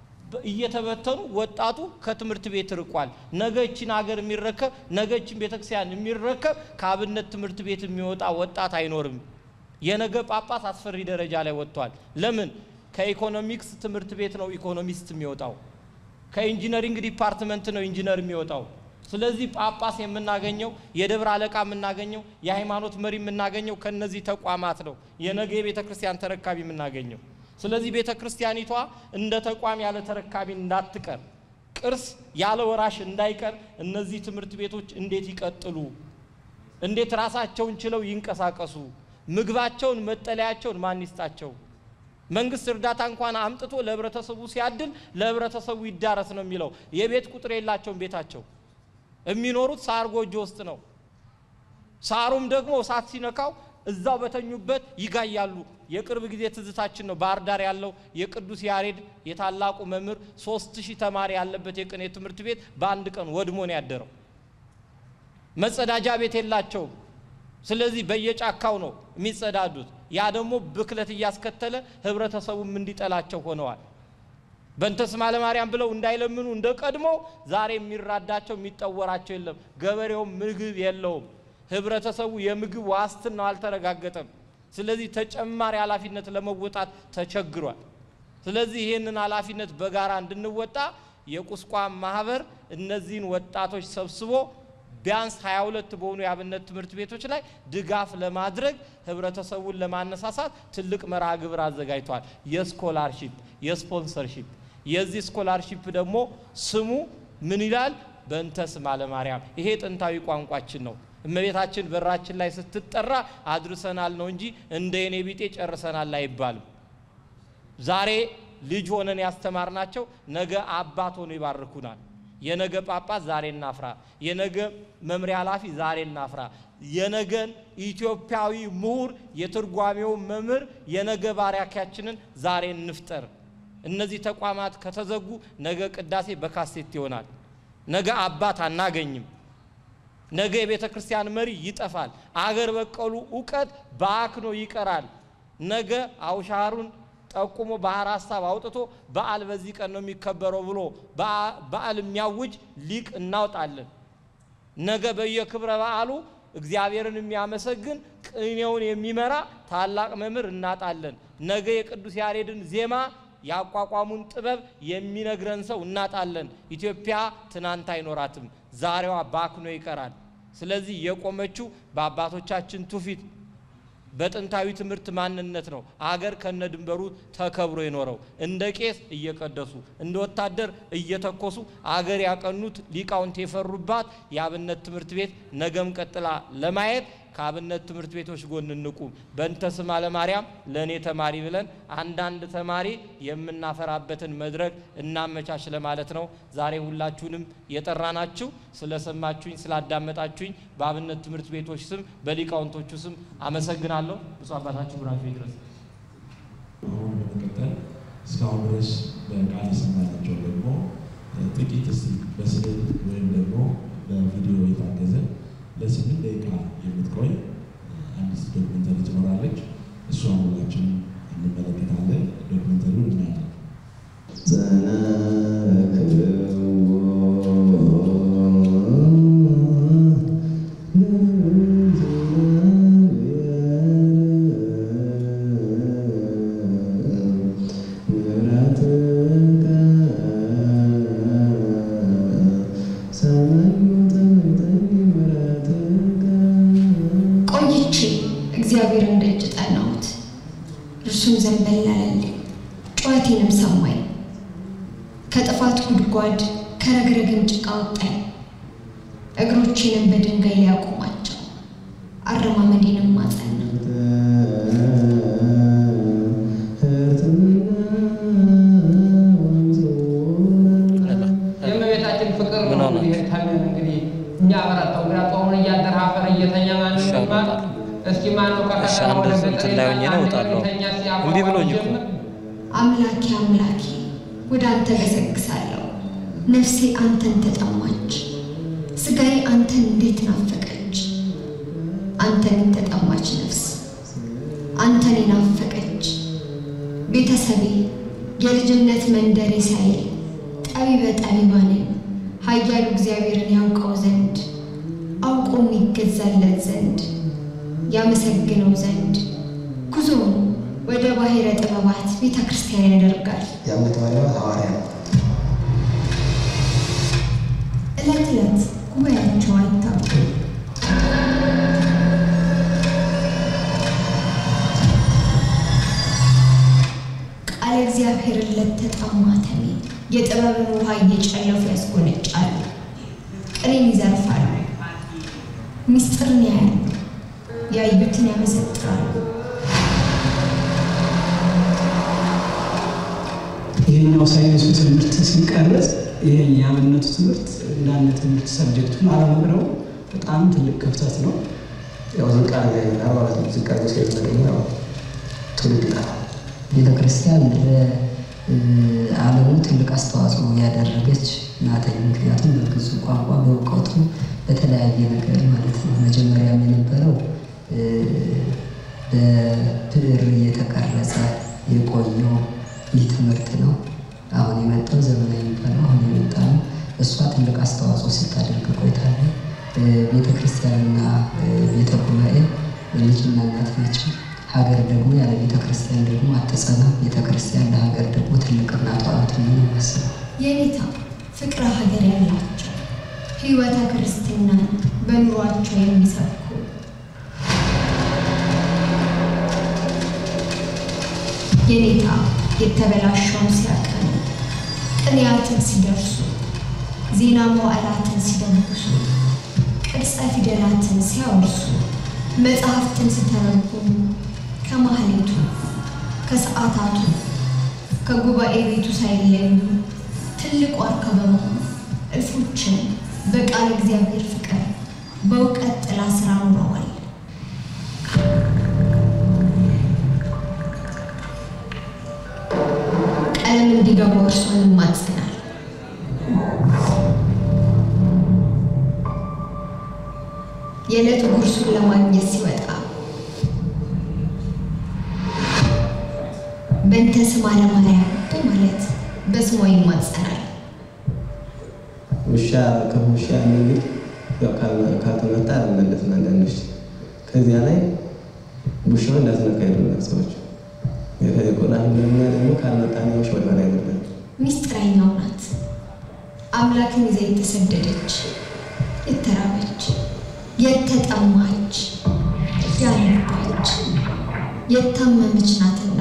እየተበተኑ ወጣቱ ከትምህርት ቤት ርቋል። ነገ እችን ሀገር የሚረከብ ነገ እችን ቤተክርስቲያን የሚረከብ ከአብነት ትምህርት ቤት የሚወጣ ወጣት አይኖርም። የነገ ጳጳስ አስፈሪ ደረጃ ላይ ወጥቷል። ለምን? ከኢኮኖሚክስ ትምህርት ቤት ነው ኢኮኖሚስት የሚወጣው። ከኢንጂነሪንግ ዲፓርትመንት ነው ኢንጂነር የሚወጣው። ስለዚህ ጳጳስ የምናገኘው የደብረ አለቃ የምናገኘው የሃይማኖት መሪ የምናገኘው ከነዚህ ተቋማት ነው። የነገ የቤተ ክርስቲያን ተረካቢ የምናገኘው ስለዚህ ቤተ ክርስቲያኒቷ እንደ ተቋም ያለ ተረካቢ እንዳትቀር፣ ቅርስ ያለ ወራሽ እንዳይቀር እነዚህ ትምህርት ቤቶች እንዴት ይቀጥሉ? እንዴት ራሳቸውን ችለው ይንቀሳቀሱ? ምግባቸውን፣ መጠለያቸውን ማን ይስጣቸው? መንግስት እርዳታ እንኳን አምጥቶ ለህብረተሰቡ ሲያድል ለህብረተሰቡ ይዳረስ ነው የሚለው። የቤት ቁጥር የላቸውም። ቤታቸው የሚኖሩት ሳር ጎጆ ውስጥ ነው። ሳሩም ደግሞ እሳት ሲነካው እዛው በተኙበት ይጋያሉ። የቅርብ ጊዜ ትዝታችን ነው። ባህር ዳር ያለው የቅዱስ ያሬድ የታላቁ መምህር ሶስት ሺህ ተማሪ ያለበት የቅኔ ትምህርት ቤት በአንድ ቀን ወድሞ ነው ያደረው። መጸዳጃ ቤት የላቸውም። ስለዚህ በየጫካው ነው የሚጸዳዱት። ያ ደግሞ ብክለት እያስከተለ ህብረተሰቡም እንዲጠላቸው ሆነዋል። በእንተ ስማ ለማርያም ብለው እንዳይለምኑ እንደ ቀድሞ ዛሬ የሚራዳቸው የሚጠወራቸው የለም። ገበሬውም ምግብ የለውም። ህብረተሰቡ የምግብ ዋስትናው አልተረጋገጠም። ስለዚህ ተጨማሪ ኃላፊነት ለመወጣት ተቸግሯል። ስለዚህ ይህንን ኃላፊነት በጋራ እንድንወጣ የቁስቋም ማህበር እነዚህን ወጣቶች ሰብስቦ ቢያንስ 22 በሆኑ የአብነት ትምህርት ቤቶች ላይ ድጋፍ ለማድረግ ህብረተሰቡን ለማነሳሳት ትልቅ መርሃ ግብር አዘጋጅቷል። የስኮላርሺፕ የስፖንሰርሺፕ የዚህ ስኮላርሺፕ ደግሞ ስሙ ምን ይላል? በእንተ ስማ ለማርያም። ይሄ ጥንታዊ ቋንቋችን ነው። እመቤታችን በራችን ላይ ስትጠራ አድርሰናል ነው እንጂ እንደ የኔ ቢጤ ጨርሰናል አይባልም። ዛሬ ልጅ ሆነን ያስተማርናቸው ነገ አባት ሆኖ ይባርኩናል። የነገ ጳጳስ ዛሬ እናፍራ። የነገ መምሪያ ኃላፊ ዛሬ እናፍራ። የነገን ኢትዮጵያዊ ምሁር የትርጓሜው መምህር የነገ ባሪያኪያችንን ዛሬ እንፍጠር። እነዚህ ተቋማት ከተዘጉ ነገ ቅዳሴ በካሴት ይሆናል። ነገ አባት አናገኝም። ነገ የቤተ ክርስቲያን መሪ ይጠፋል። አገር በቀሉ እውቀት በአክኖ ይቀራል። ነገ አውሻሩን ጠቁሞ ባህር ሀሳብ አውጥቶ በዓል በዚህ ቀን ነው የሚከበረው ብሎ በዓል የሚያውጅ ሊቅ እናውጣለን። ነገ በየክብረ በዓሉ እግዚአብሔርን የሚያመሰግን ቅኔውን የሚመራ ታላቅ መምህር እናጣለን። ነገ የቅዱስ ያሬድን ዜማ ያቋቋሙን ጥበብ የሚነግረን ሰው እናጣለን። ኢትዮጵያ ትናንት አይኖራትም፣ ዛሬዋ ባክኖ ይቀራል። ስለዚህ የቆመችው በአባቶቻችን ትውፊት በጥንታዊ ትምህርት ማንነት ነው። አገር ከነ ድንበሩ ተከብሮ የኖረው እንደ ቄስ እየቀደሱ እንደ ወታደር እየተኮሱ አገር ያቀኑት ሊቃውንት የፈሩባት የአብነት ትምህርት ቤት ነገም ቀጥላ ለማየት ከአብነት ትምህርት ቤቶች ጎን እንቁም። በእንተ ስማ ለማርያም ለእኔ ተማሪ ብለን አንዳንድ ተማሪ የምናፈራበትን መድረክ እናመቻች ለማለት ነው። ዛሬ ሁላችሁንም የጠራናችሁ ስለሰማችሁኝ፣ ስላዳመጣችሁኝ በአብነት ትምህርት ቤቶች ስም በሊቃውንቶቹ ስም አመሰግናለሁ። ብፁዕ አባታችን ቡራኬ ይድረስ። አሁን በመቀጠል እስካሁን ድረስ በቃል የሰማናቸው ደግሞ ጥቂት እስቲ በስዕል ወይም ደግሞ በቪዲዮ የታገዘ ለስምንት ደቂቃ የምትቆይ አንዲት ዶክመንተሪ ትኖራለች። እሷን ሁላችንም እንመለከታለን። ዶክመንተሪውን እናያለን። ቆይቼ እግዚአብሔርን ደጅ ጠናሁት፣ እርሱም ዘንበል አለልኝ፣ ጩኸቴንም ሰማኝ። ከጥፋት ጉድጓድ ከረግረግም ጭቃ አወጣኝ። እግሮቼንም በድንጋይ ላይ አቆማቸው፣ አረማመዴንም አጸና። የእመቤታችን ፍቅር ምን ነው ሆነ? እንግዲህ ታንን እንግዲህ የሚያበረታው ምክንያቱም አሁን እያደር አፈር እየተኛ ማን እሺ፣ ነው አውጣለሁ። እስኪ ማን ነው እሺ፣ ከከተማ አንድ ወደ እንትን ገጠር ላይ ሆኜ ነው የመጣ እወጣለሁ። አንድ እግረኛ ሲያቋቁም እምቢ ብሎኝ እኮ። ጀምር? አምላኬ አምላኬ ወደ አንተ ገሰግሳለሁ። ነፍሴ አንተን ተጠማች፣ ስጋዬ አንተን እንዴት ናፈቀች። አንተን ተጠማች ነፍስ አንተን ናፈቀች። ቤተሰቤ የልጅነት መንደሬ ሳይል ጠቢበ ጠቢባንን ኃያሉ እግዚአብሔርን ያውቀው ዘንድ አውቆም ይገዛለት ዘንድ ያመሰግነው ዘንድ ጉዞውን ወደ ባሕረ ጥበባት ቤተ ክርስቲያን ያደርጋል። የዓመት በዓል ሐዋርያ ዕለት ዕለት ጉባኤያቸው አይታወቅም። ቃለ እግዚአብሔርን ለተጠማ ተሜ የጥበብን ውሃ እየጨለፉ ያስጎነጫሉ፣ ቅኔን ይዘርፋሉ፣ ምስጢርን ያያሉ፣ ያዩትን ያመሰጥራሉ። ይህኛው ሳይንሱ ትምህርት ሲቀረጽ ይሄ የአብነቱ ትምህርት እንዳለ ትምህርት ሰብጀክቱን አለመቅረቡ በጣም ትልቅ ክፍተት ነው። ያው ዝቅ አድርጋ ይሆናል ማለት ነው። ዝቅ አድርጎ ሲሆን ደግሞ ያው ትውልድ ይጠፋል። ቤተ ክርስቲያን በዓለሙ ትልቅ አስተዋጽኦ ያደረገች ናት። ምክንያቱም በግዙ ቋንቋ በእውቀቱ በተለያየ ነገር ማለት ነው። መጀመሪያም የነበረው እ፣ በብዕር እየተቀረጸ የቆየው ይህ ትምህርት ነው። አሁን የመጣው ዘመናዊ የሚባለው አሁን የመጣ ነው። እሷ ትልቅ አስተዋጽኦ ስታደርግ ቆይታለች። ቤተ ክርስቲያንና እ፣ ቤተ ጉባኤ ልጅና እናት ናቸው። ሀገር ደግሞ ያለ ቤተ ክርስቲያን ደግሞ አትጸናም። ቤተ ክርስቲያን ለሀገር ደግሞ ትልቅ እናቷ ናት ብዬ ነው የማስበው። የኔታ ፍቅረ ሀገር ያላቸው ሕይወተ ክርስትናን በኑሯቸው የሚሰብኩ የኔታ የተበላሸውን ሲያቀኑ ቅኔያትን ሲደርሱ ዜና መዋዕላትን ሲደምሱ ቅርጸ ፊደላትን ሲያወርሱ መጽሐፍትን ሲተረጉሙ ከማህሌቱ ከሰዓታቱ ከጉባኤ ቤቱ ሳይለዩ ትልቅ ዋርካ በመሆኑ እልፎችን በቃል እግዚአብሔር ፍቅር በእውቀት ጥላ ስራ ኑረዋል። ቀለም እንዲገባው እርሶን ይማጽናል። የዕለት ጉርሱን ለማግኘት ሲወጣ በእንተ ስማ ለማርያም በማለት በስሟ ይማጸናል። ውሻ ከውሻ የሚል ካልተመታ አልመለስም። አንዳንዶች ከዚያ ላይ ውሻው እንዳትነካ ይሉናል ሰዎች። ቆዳ ህመምና ደግሞ ካልመጣ ውሻ ወደኋላ ይሉናል። ሚስጥረኛው ናት። አምላክን ይዛ የተሰደደች የተራበች፣ የተጠማች፣ ያለባች፣ የታመመች ናትና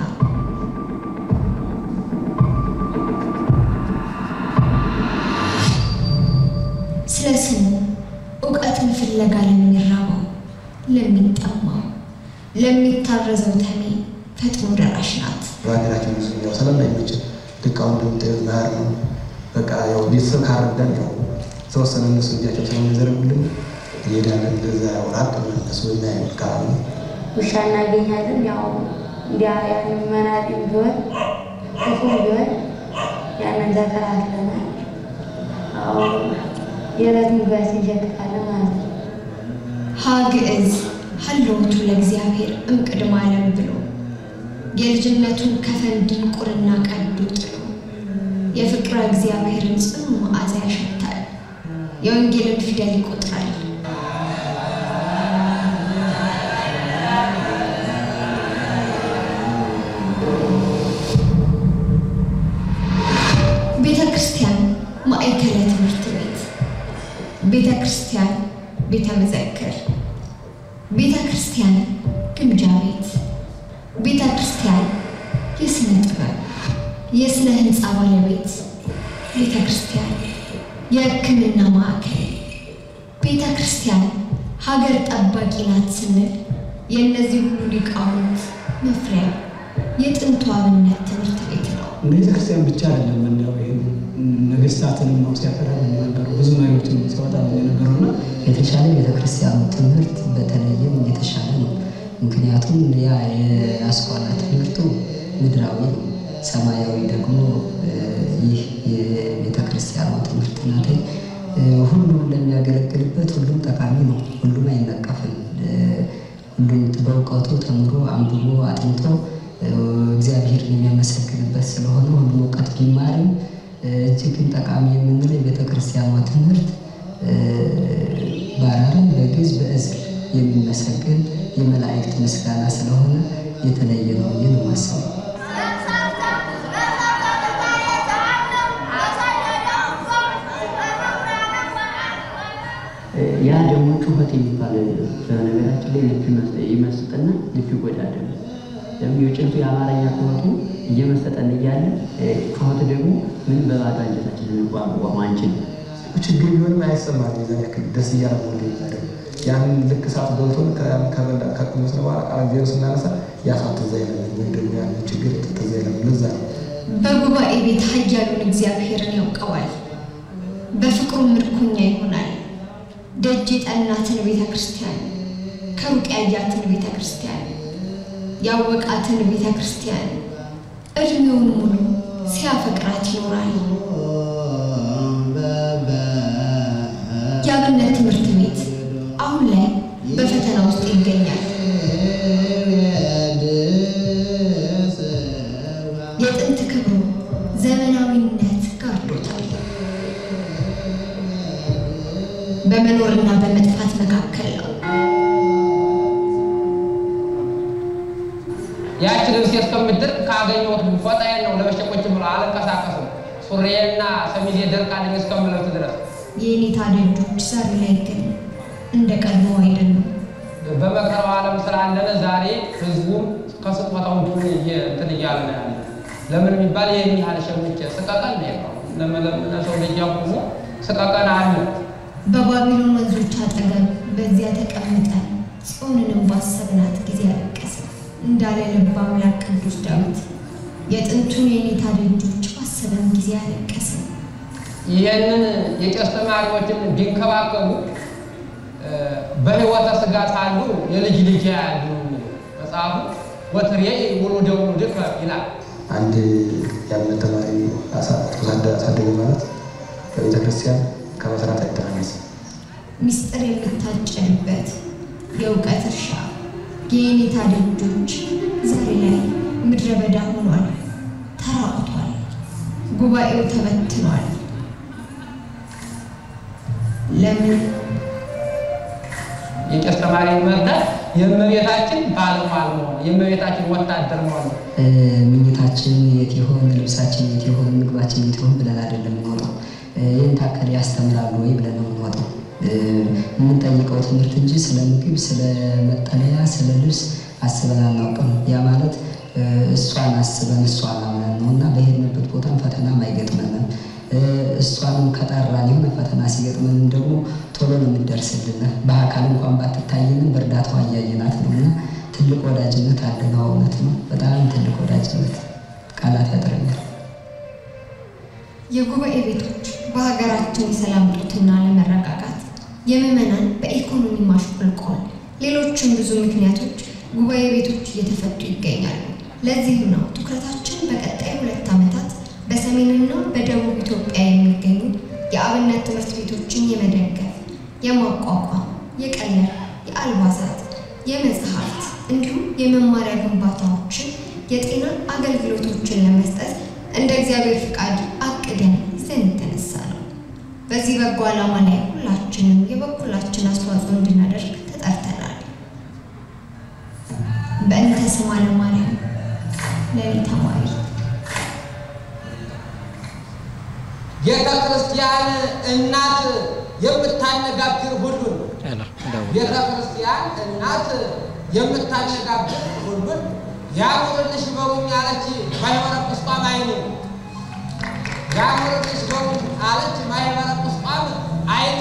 ስለ ስሙ እውቀትን ፍለጋ ለሚራበው፣ ለሚጠማው፣ ለሚታረዘው ተሜ ፈጥኖ ደራሽ ናት። በሀገራችን ብዙ ያው ስለማይመችን ልክ አሁን እንደምታዩት ባህር ነው። በቃ ያው ቤተሰብ ካረዳን ያው ተወሰነ እነሱ እጃቸው ስለሚዘረጉልን እየሄዳለን እንደዛ ያው ራቅ ብለን እነሱ በሚያዩ አካባቢ ውሻ እናገኛለን። ያው እንዲያ ያን መናጢም ቢሆን ክፉም ቢሆን ያንን ተከላክለናል። አዎ የዕለት ምግባችን እንሸክፋለን ማለት ነው። ሀግዕዝ ሀለወቱ ለእግዚአብሔር እምቅድመ ዓለም ብሎ የልጅነቱን ከፈን ድንቁርና ቀዶ ጥሎ የፍቅረ እግዚአብሔርን ጽኑ መዓዛ ያሸታል። የወንጌልን ፊደል ይቆጥራል። ቤተ ክርስቲያን ማዕከለ ትምህርት ቤት፣ ቤተ ክርስቲያን ቤተ መዘክር፣ ቤተ ክርስቲያን ግምጃ ቤት፣ ቤተ ክርስቲያን የስነ ጥበብ የስነ ህንፃ ባለቤት፣ ቤተ ክርስቲያን የሕክምና ማዕከል፣ ቤተ ክርስቲያን ሀገር ጠባቂ ናት ስንል የእነዚህ ሁሉ ሊቃውንት መፍሪያ የጥንቱ አብነት ትምህርት ቤት ነው። እንደ ቤተክርስቲያን ብቻ አይደለም የምናየው። ይሄ ነገስታትንም ነው ሲያፈራ የነበረው ብዙ መሪዎችን ሲያወጣ የነበረው እና የተሻለ ቤተክርስቲያኑ ትምህርት በተለይም የተሻለ ነው። ምክንያቱም ያ የአስኳላ ትምህርቱ ምድራዊ ነው፣ ሰማያዊ ደግሞ ይህ የቤተክርስቲያኗ ትምህርት ናት። ሁሉም ለሚያገለግልበት ሁሉም ጠቃሚ ነው። ሁሉም አይነቀፍም። ሁሉም በእውቀቱ ተምሮ አንብቦ አጥንቶ እግዚአብሔርን የሚያመሰግንበት ስለሆነ ሁሉም እውቀት ቢማርም እጅግን ጠቃሚ የምንለው የቤተ ክርስቲያኗ ትምህርት በአራራይ በግዕዝ በዕዝል የሚመሰግን የመላእክት ምስጋና ስለሆነ የተለየ ነው ብዬ ነው የማስበው። ያ ደግሞ ጩኸት የሚባል በነገራችን ላይ ልብ ይመስጥና ልብ ይጎዳል። ደግሞ ደግሞ የጭንቱ የአማርኛ ጩኸቱ እየመሰጠን እያለ ጩኸቱ ደግሞ ምንም በባዶ አንጀታችን ልንቋቋም አንችልም። ችግር ቢሆንም አይሰማም። የዛን ያክል ደስ እያለ ነው ወደ ይዛለ ያንን ልክ እሳት በልቶን ከበላ ከቀመስን በኋላ ቃል እግዚአብሔር ስናነሳ ያ እሳት ትዝ አይለንም፣ ወይም ደግሞ ያንን ችግር ትዝ አይለንም። ለዛ ነው በጉባኤ ቤት ኃያሉን እግዚአብሔርን ያውቀዋል፣ በፍቅሩ ምርኮኛ ይሆናል። ደጅ የጠናትን ቤተ ክርስቲያን ከሩቅ ያያትን ቤተ ክርስቲያን ያወቃትን ቤተ ክርስቲያን እድሜውን ሙሉ ሲያፈቅራት ይኖራል። የአብነት ትምህርት ቤት አሁን ላይ በፈተና ውስጥ ይገኛል። የጥንት ክብሩ ዘመናዊነት ጋርዶታል። በመኖርና በመጥፋት መካከል ነው። ያችንን ሴት ከምድርቅ ካገኘሁት ፎጣዬን ነው ለበሼ ቁጭ ብሎ አልንቀሳቀስም። ሱሪዬና ሰሚዜ ደርቃልኝ እስከምለብስ ድረስ የኔታ ደጆች ዛሬ ላይ ግን እንደ ቀድሞ አይደሉም። በመከራው ዓለም ስላለነ ዛሬ ህዝቡም ከስጦታው እንትን እያለ ነው ያለ። ለምን የሚባል ይህን ያህል ሸምቼ ስቀቀን ነው የቀረው። ለመለመነ ሰው ልጅ አቁሞ ስቀቀን አለ በባቢሎን ወንዞች አጠገብ በዚያ ተቀምጠን ጽዮንንም ባሰብናት ጊዜ አለቀስን እንዳለ ልበ አምላክ ቅዱስ ዳዊት የጥንቱን የኔታ ደጆች ባሰበን ጊዜ አለቀስን። ይህንን የቄስ ተማሪዎችን ቢንከባከቡ በሕይወተ ሥጋ ሳሉ የልጅ ልጅ ያያሉ መጽሐፉ ወትሬይ ውሉደ ውሉድከ ይላል። አንድ የእምነት ተማሪ አሳደገ ማለት በቤተ ክርስቲያን ከመስራት አይተናነስም። ምስጢር የሚታጨድበት የእውቀት እርሻ የኔታ ደጆች ዛሬ ላይ ምድረ በዳ ሆኗል፣ ተራቁቷል፣ ጉባኤው ተበትኗል። ለምን? የቄስ ተማሪ መርዳት የእመቤታችን ባለሟል መሆን የእመቤታችን ወታደር መሆን ነው። ምኝታችን የት ይሆን፣ ልብሳችን የት ይሆን፣ ምግባችን የት ይሆን ብለን አይደለም የምንወጣው። ይህን ታከል ያስተምራሉ ወይ ብለን ነው የምንወጣው። የምንጠይቀው ትምህርት እንጂ ስለ ምግብ፣ ስለ መጠለያ፣ ስለ ልብስ አስበን አናውቅም። ያ ማለት እሷን አስበን እሷን አምነን ነው እና በሄድንበት ቦታም ፈተናም አይገጥመንም። እሷንም ከጠራን የሆነ ፈተና ሲገጥመን ደግሞ ቶሎ ነው የምንደርስልን። በአካል እንኳን ባትታየንም በእርዳታዋ እያየናት ነው እና ትልቅ ወዳጅነት አለን። እውነት ነው፣ በጣም ትልቅ ወዳጅነት ቃላት ያጥረኛል። የጉባኤ ቤቶች በሀገራችን የሰላም እጦትና አለመረጋጋት፣ የምዕመናን በኢኮኖሚ ማሽቆልቆል፣ ሌሎችም ብዙ ምክንያቶች ጉባኤ ቤቶች እየተፈቱ ይገኛሉ። ለዚህም ነው ትኩረታችን በቀጣይ ሁለት ዓመታት በሰሜንና በደቡብ ኢትዮጵያ የሚገኙ የአብነት ትምህርት ቤቶችን የመደገፍ፣ የማቋቋም፣ የቀለብ፣ የአልባሳት፣ የመጽሐፍት እንዲሁም የመማሪያ ግንባታዎችን፣ የጤና አገልግሎቶችን ለመስጠት እንደ እግዚአብሔር ፍቃድ አቅደን ይዘን የተነሳ ነው። በዚህ በጎ ዓላማ ላይ ሁላችንም የበኩላችን አስተዋጽኦ እንድናደርግ ተጠርተናል። በእንተ ስማ ለማርያም ለኔ ተማሪ ቤተ ክርስቲያን እናት የምታነጋግር ሁሉን ቤተ ክርስቲያን እናት የምታነጋግር ሁሉን ያኑርልሽ በሩኝ አለች ማኅበረ ቁስቋም አይኔ ያኑርልሽ በሩኝ አለች ማኅበረ ቁስቋም አይኔ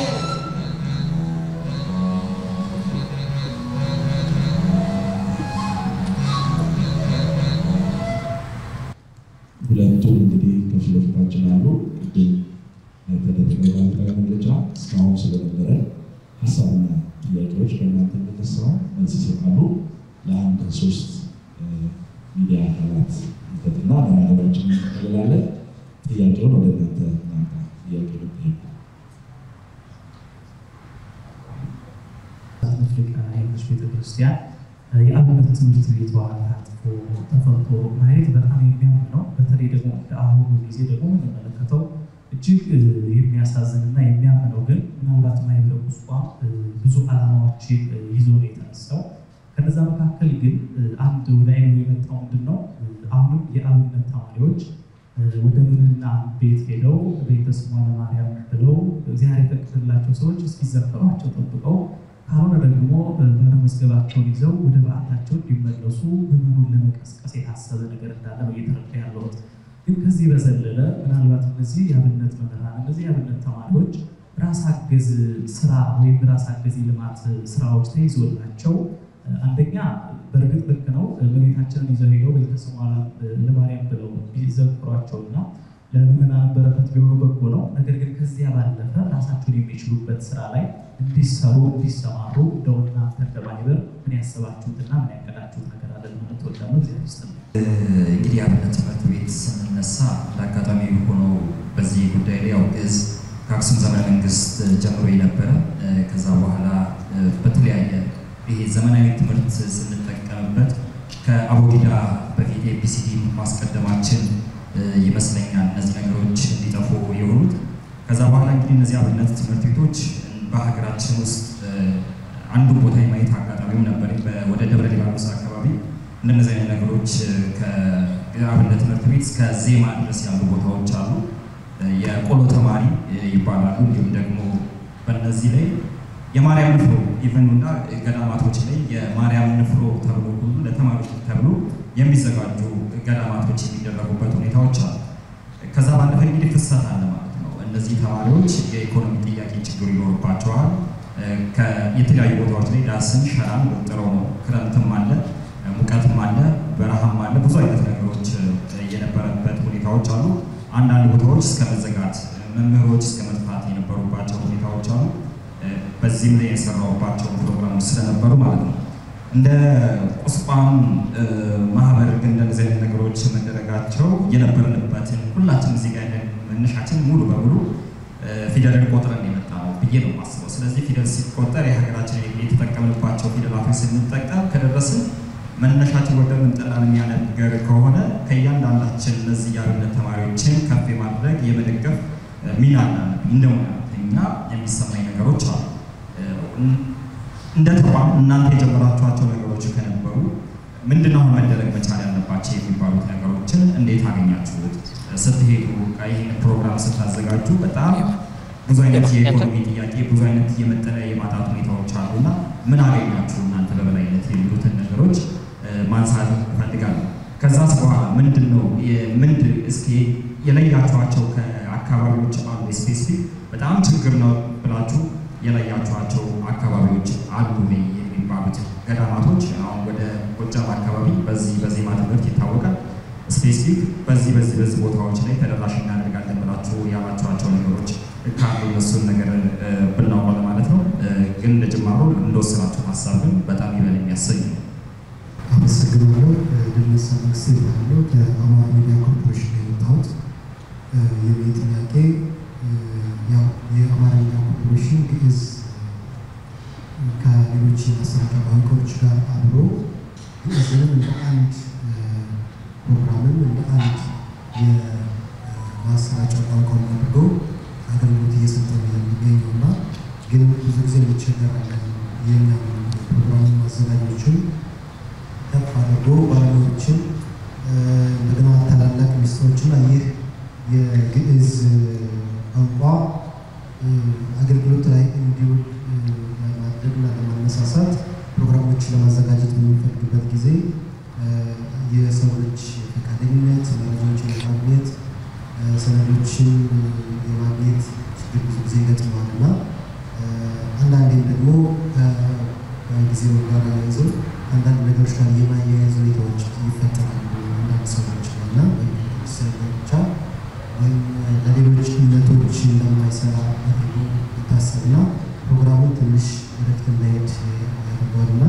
ሁለቱም እንግዲህ ከፊት ለፊታችን ያሉ ቅድም የተደረገ ጋዜጣዊ መግለጫ እስካሁን ስለነበረ ሀሳብና ጥያቄዎች በእናንተ የተነሳው መልስ ይሰጣሉ። ለአንድ ሶስት ሚዲያ አካላት ይሰጥና በማለባችን እንጠቅልላለን። ጥያቄውን ወደ እናንተ እናንተ ጥያቄ ልጠይቁ አፍሪካ ሄሮች ቤተክርስቲያን የአብነት ትምህርት ቤት በኋላ ታጥፎ ተፈቶ ማየት በጣም የሚያምር ነው። በተለይ ደግሞ አሁኑ ጊዜ ደግሞ የምንመለከተው እጅግ የሚያሳዝን እና የሚያምነው ግን ምናልባት ማኅበረ ቁስቋም ብዙ ዓላማዎችን ይዞ ነው የተነሳው። ከነዛ መካከል ግን አንድ ወደ አይኑ የመጣው ምንድን ነው? አሁንም የአብነት ተማሪዎች ወደ ምንና ቤት ሄደው ቤተ ስሟ ለማርያም ብለው እግዚአብሔር የፈቀደላቸው ሰዎች እስኪዘከሯቸው ጠብቀው ካልሆነ ደግሞ ባለመዝገባቸውን ይዘው ወደ በዓታቸው እንዲመለሱ ምዕመኑን ለመቀስቀስ የታሰበ ነገር እንዳለ ነው እየተረዳ ያለሁት። ግን ከዚህ በዘለለ ምናልባት እነዚህ የአብነት መምህራን እነዚህ የአብነት ተማሪዎች ራስ አገዝ ስራ ወይም ራስ አገዝ የልማት ስራዎች ተይዞላቸው አንደኛ በእርግጥ ልክ ነው እመቤታችንን ይዘው ሄደው ቤተስሟ ለማርያም ብለው ቢዘክሯቸውና ለምዕመናን በረከት ቢሆኑ በጎ ነው። ነገር ግን ከዚያ ባለፈ ራሳቸውን የሚችሉበት ስራ ላይ እንዲሰሩ እንዲሰማሩ እንደው እናንተ እንደ ማህበር ምን ያሰባችሁትና ምን ያቀዳችሁት ነገር አለ ማለት እወዳለሁ። እዚያ ውስጥ ነው እንግዲህ አብነት ትምህርት ቤት ስንነሳ እንደ አጋጣሚ ሆኖ በዚህ ጉዳይ ላይ ያው ግዕዝ ከአክሱም ዘመነ መንግስት ጀምሮ የነበረ ከዛ በኋላ በተለያየ ይሄ ዘመናዊ ትምህርት ስንጠቀምበት ከአቦጊዳ በፊት ኤቢሲዲ ማስቀደማችን ይመስለኛል እነዚህ ነገሮች እንዲጠፉ የሆኑት። ከዛ በኋላ እንግዲህ እነዚህ አብነት ትምህርት ቤቶች በሀገራችን ውስጥ አንዱ ቦታ የማየት አጋጣሚም ነበር። ወደ ደብረ ሊባኖስ አካባቢ እንደነዚህ አይነት ነገሮች ከአብነት ትምህርት ቤት እስከ ዜማ ድረስ ያሉ ቦታዎች አሉ። የቆሎ ተማሪ ይባላሉ። እንዲሁም ደግሞ በእነዚህ ላይ የማርያም ንፍሮ ኢቨን እና ገዳማቶች ላይ የማርያም ንፍሮ ተብሎ ሁሉ ለተማሪዎች ተብሎ የሚዘጋጁ ገዳማቶች የሚደረጉበት ሁኔታዎች አሉ። ከዛ ባለፈ እንግዲህ ፍሰት አለ ማለት ነው። እነዚህ ተማሪዎች የኢኮኖሚ ጥያቄ ችግር ይኖርባቸዋል። የተለያዩ ቦታዎች ላይ ዳስን ሸራን ወጥረው ነው። ክረምትም አለ፣ ሙቀትም አለ፣ በረሃም አለ። ብዙ አይነት ነገሮች የነበረበት ሁኔታዎች አሉ። አንዳንድ ቦታዎች እስከ መዘጋት፣ መምህሮች እስከ መጥፋት የነበሩባቸው ሁኔታዎች አሉ። በዚህም ላይ የሰራሁባቸው ፕሮግራሞች ስለነበሩ ማለት ነው። እንደ ቁስቋም ማህበር ግን እንደዚህ አይነት ነገሮች መደረጋቸው የነበርንበትን ሁላችን እዚህ ጋር ያለን መነሻችን ሙሉ በሙሉ ፊደልን ቆጥረን የመጣ ነው ብዬ ነው የማስበው። ስለዚህ ፊደል ሲቆጠር የሀገራችን የተጠቀምንባቸው ፊደላቶች ስንጠቀም ከደረስን መነሻችን ወደ ምንጠላን የሚያነገር ከሆነ ከእያንዳንዳችን እነዚህ የአብነት ተማሪዎችን ከፍ የማድረግ የመደገፍ ሚና እንደሆነ እና የሚሰማኝ ነገሮች አሉ። እንደ ተቋም እናንተ የጀመራችኋቸው ነገሮች ከነበሩ ምንድን አሁን መደረግ መቻል ያለባቸው የሚባሉት ነገሮችን እንዴት አገኛችሁት? ስትሄዱ ይህን ፕሮግራም ስታዘጋጁ በጣም ብዙ አይነት የኢኮኖሚ ጥያቄ፣ ብዙ አይነት የመጠለያ የማጣት ሁኔታዎች አሉና ምን አገኛችሁ እናንተ በበላይነት የሚሉትን ነገሮች ማንሳት እፈልጋለሁ። ከዛስ በኋላ ምንድን ነው ምንድን እስኪ የለያችኋቸው ከአካባቢዎች አሉ ስፔሲፊክ በጣም ችግር ነው ብላችሁ የለያችኋቸው አካባቢዎች አሉ የሚባሉት ገዳማቶች አሁን ወደ ጎጃም አካባቢ በዚህ በዜማ ትምህርት ይታወቃል። ስፔሲፊክ በዚህ በዚህ በዚህ ቦታዎች ላይ ተደራሽ እናደርጋለን ብላችሁ ያላችኋቸው ነገሮች ካሉ እነሱን ነገር ብናውቀው ለማለት ነው። ግን እንደ ጅማሮ እንደወሰናችሁ ሀሳብ ግን በጣም ይበል የሚያሰኝ ነው። አመሰግናለሁ። ድልነሳ መንግስት ይባላለሁ። ከአማራ ሚዲያ ኮርፖሬሽን ነው የመጣሁት። የኔ ጥያቄ ያው የአማራ ሚዲያ ኮርፖሬሽን ግዕዝ ከሌሎች የማሰራጫ ቋንቋዎች ጋር አብሮ ግዕዝንም እንደ አንድ ፕሮግራምም እንደ አንድ የማሰራጫ ቋንቋ አድርጎ አገልግሎት እየሰጠ ነው የሚገኘው እና ግን ብዙ ጊዜ እንቸገራለን። የኛ ፕሮግራም አዘጋጆችን ከፍ አድርጎ ባለሙያዎችን እንደገና ታላላቅ ሚኒስትሮችና ይህ የግዕዝ ቋንቋ አገልግሎት ላይ እንዲውል ለማድረግ እና ለማነሳሳት ፕሮግራሞችን ለማዘጋጀት በምንፈልግበት ጊዜ የሰዎች ፈቃደኝነት፣ መረጃዎችን የማግኘት ሰነዶችን የማግኘት ችግር ብዙ ጊዜ ይገጥመዋል እና አንዳንዴም ደግሞ ከጊዜው ጋር ያይዘው አንዳንድ ነገሮች ጋር የማያያዝ ሁኔታዎች ይፈጠራሉ። አንዳንድ ሰዎች እና ብቻ ወይም ለሌሎች እምነቶች እንደማይሰራ አድርጎ ይታሰብና ፕሮግራሙ ትንሽ ረፍት እንዳይሄድ ያደርገዋልና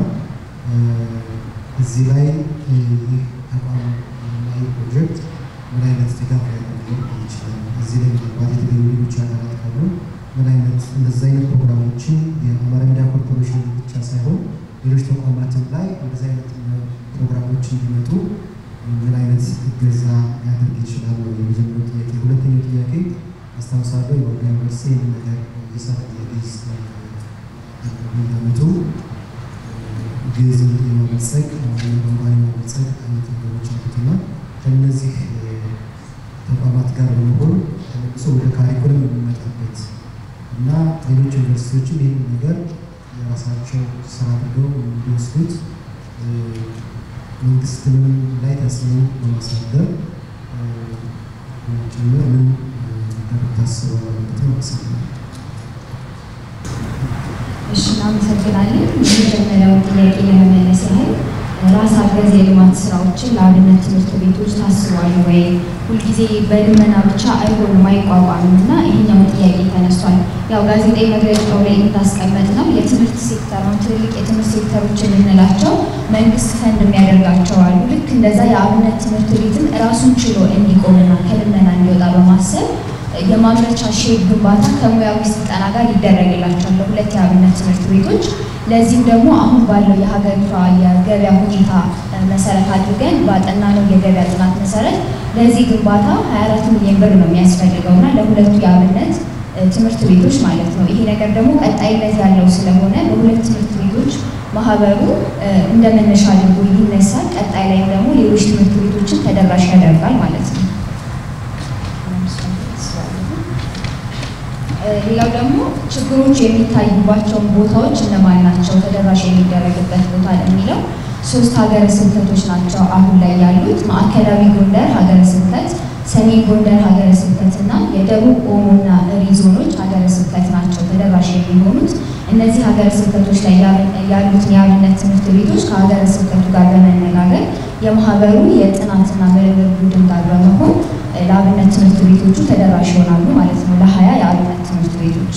እዚህ ላይ ይህ ተቋም ላይ ፕሮጀክት ምን አይነት ድጋፍ ሊያደርግ ይችላል? እዚህ ላይ ምናልባት የተገኙ ሌሎች አካላት ካሉ ምን አይነት እንደዚህ አይነት ፕሮግራሞችን የአማራ ሚዲያ ኮርፖሬሽን ብቻ ሳይሆን ሌሎች ተቋማትም ላይ እንደዚህ አይነት ፕሮግራሞች እንዲመጡ ምን አይነት እገዛ ሊያደርግ ይችላል ነው የመጀመሪያው ጥያቄ። ሁለተኛው ጥያቄ አስታውሳለሁ የወልዳ ዩኒቨርሲቲ ይህን ነገር የሰራ የግዕዝ በየዓመቱ ግዕዝን የማበልጸግ አማርኛ ቋንቋን የማበልጸግ አይነት ነገሮች አሉትና ከእነዚህ ተቋማት ጋር በመሆን ተመልሶ ወደ ካሪኩለም የሚመጣበት እና ሌሎች ዩኒቨርሲቲዎችም ይህን ነገር የራሳቸው ስራ አድርገው እንዲወስዱት መንግስትንም ላይ ተጽዕኖ በማሳደር ጭምር ምን ነገር ታስበው ማለት ነው። አመሰግናለሁ። እሺ እናመሰግናለን። የመጀመሪያው ጥያቄ ለመመለስ ያህል ራስ አገዝ የልማት ስራዎችን ለአብነት ትምህርት ቤቶች ታስቧል ወይ? ሁልጊዜ በልመና ብቻ አይሆንም አይቋቋምም እና ይህኛው ጥያቄ ተነስቷል። ያው ጋዜጣዊ መግለጫው ላይ እንዳስቀመጥ ነው የትምህርት ሴክተር ነው ትልልቅ የትምህርት ሴክተሮች የምንላቸው መንግስት ፈንድ የሚያደርጋቸው አሉ። ልክ እንደዛ የአብነት ትምህርት ቤትም ራሱን ችሎ እንዲቆምና ከልመና እንዲወጣ በማሰብ የማምረቻ ሼድ ግንባታ ከሙያዊ ስልጠና ጋር ይደረግላቸዋል ለሁለት የአብነት ትምህርት ቤቶች። ለዚህም ደግሞ አሁን ባለው የሀገሪቷ የገበያ ሁኔታ መሰረት አድርገን ባጠናነው የገበያ ጥናት መሰረት ለዚህ ግንባታ 24 ሚሊዮን ብር ነው የሚያስፈልገው እና ለሁለቱ የአብነት ትምህርት ቤቶች ማለት ነው። ይሄ ነገር ደግሞ ቀጣይነት ያለው ስለሆነ በሁለት ትምህርት ቤቶች ማህበሩ እንደ መነሻ አድርጎ ይነሳል። ቀጣይ ላይም ደግሞ ሌሎች ትምህርት ቤቶችን ተደራሽ ያደርጋል ማለት ነው። ሌላው ደግሞ ችግሮች የሚታዩባቸውን ቦታዎች እነማን ናቸው? ተደራሽ የሚደረግበት ቦታ ለሚለው ሶስት ሀገረ ስብከቶች ናቸው አሁን ላይ ያሉት። ማዕከላዊ ጎንደር ሀገረ ስብከት፣ ሰሜን ጎንደር ሀገረ ስብከት ስብከትና የደቡብ ኦሞና እሪ ዞኖች ሀገረ ስብከት ናቸው ተደራሽ የሚሆኑት። እነዚህ ሀገረ ስብከቶች ላይ ያሉትን የአብነት ትምህርት ቤቶች ከሀገረ ስብከቱ ጋር በመነጋገር የማህበሩ የጥናትና ምርምር ቡድን ጋር በመሆን ለአብነት ትምህርት ቤቶቹ ተደራሽ ይሆናሉ ማለት ነው። ለሀያ የአብነት ትምህርት ቤቶች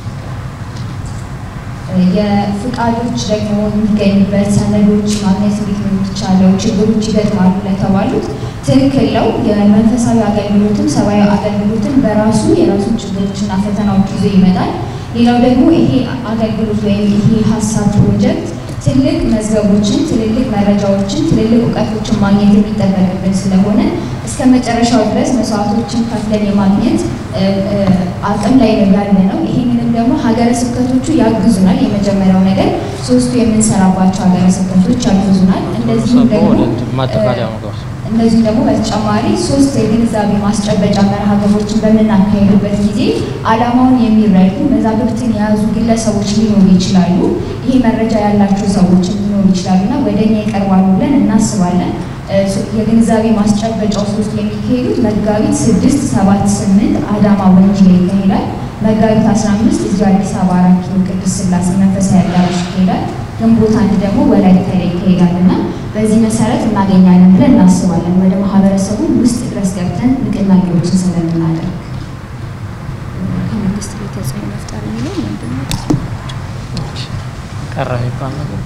የፍቃዶች ደግሞ የሚገኙበት ሰነዶች ማግኘት እንዴት ነው የሚቻለው፣ ችግሮች ይገጥማሉ ለተባሉት ትክክል ነው። የመንፈሳዊ አገልግሎትም ሰብአዊ አገልግሎትም በራሱ የራሱን ችግሮችና ፈተናዎች ይዞ ይመጣል። ሌላው ደግሞ ይሄ አገልግሎት ወይም ይሄ ሀሳብ ፕሮጀክት ትልቅ መዝገቦችን፣ ትልልቅ መረጃዎችን፣ ትልልቅ እውቀቶችን ማግኘት የሚጠበቅብን ስለሆነ እስከ መጨረሻው ድረስ መስዋዕቶችን ከፍለን የማግኘት አቅም ላይ ነው ያለ ነው። ይህንንም ደግሞ ሀገረ ስብከቶቹ ያግዙናል። የመጀመሪያው ነገር ሶስቱ የምንሰራባቸው ሀገረ ስብከቶች ያግዙናል። እንደዚሁም ደግሞ እንደዚሁም ደግሞ በተጨማሪ ሶስት የግንዛቤ ማስጨበጫ መርሃ ግብሮችን በምናካሄዱበት ጊዜ ዓላማውን የሚረዱ መዛግብትን የያዙ ግለሰቦች ሊኖሩ ይችላሉ። ይሄ መረጃ ያላቸው ሰዎች ሊኖሩ ይችላሉ እና ወደ እኛ ይቀርባሉ ብለን እናስባለን። የግንዛቤ ማስጨበጫው ሶስት የሚካሄዱት መጋቢት ስድስት ሰባት ስምንት አዳማ ወንጂ ላይ ይካሄዳል። መጋቢት አስራ አምስት እዚሁ አዲስ አበባ አራት ኪሎ ቅድስት ሥላሴ መንፈሳዊ አዳራሽ ይካሄዳል። ግንቦት አንድ ደግሞ ወላይታ ላይ ይካሄዳል እና በዚህ መሰረት እናገኛለን ብለን እናስባለን። ወደ ማህበረሰቡ ውስጥ ድረስ ገብተን ንቅናቄዎችን ስለምናደርግ ከመንግስት ላይ ተጽዕኖ መፍጠር የሚለው ምንድን ነው? ቀረ የሚባል ነገር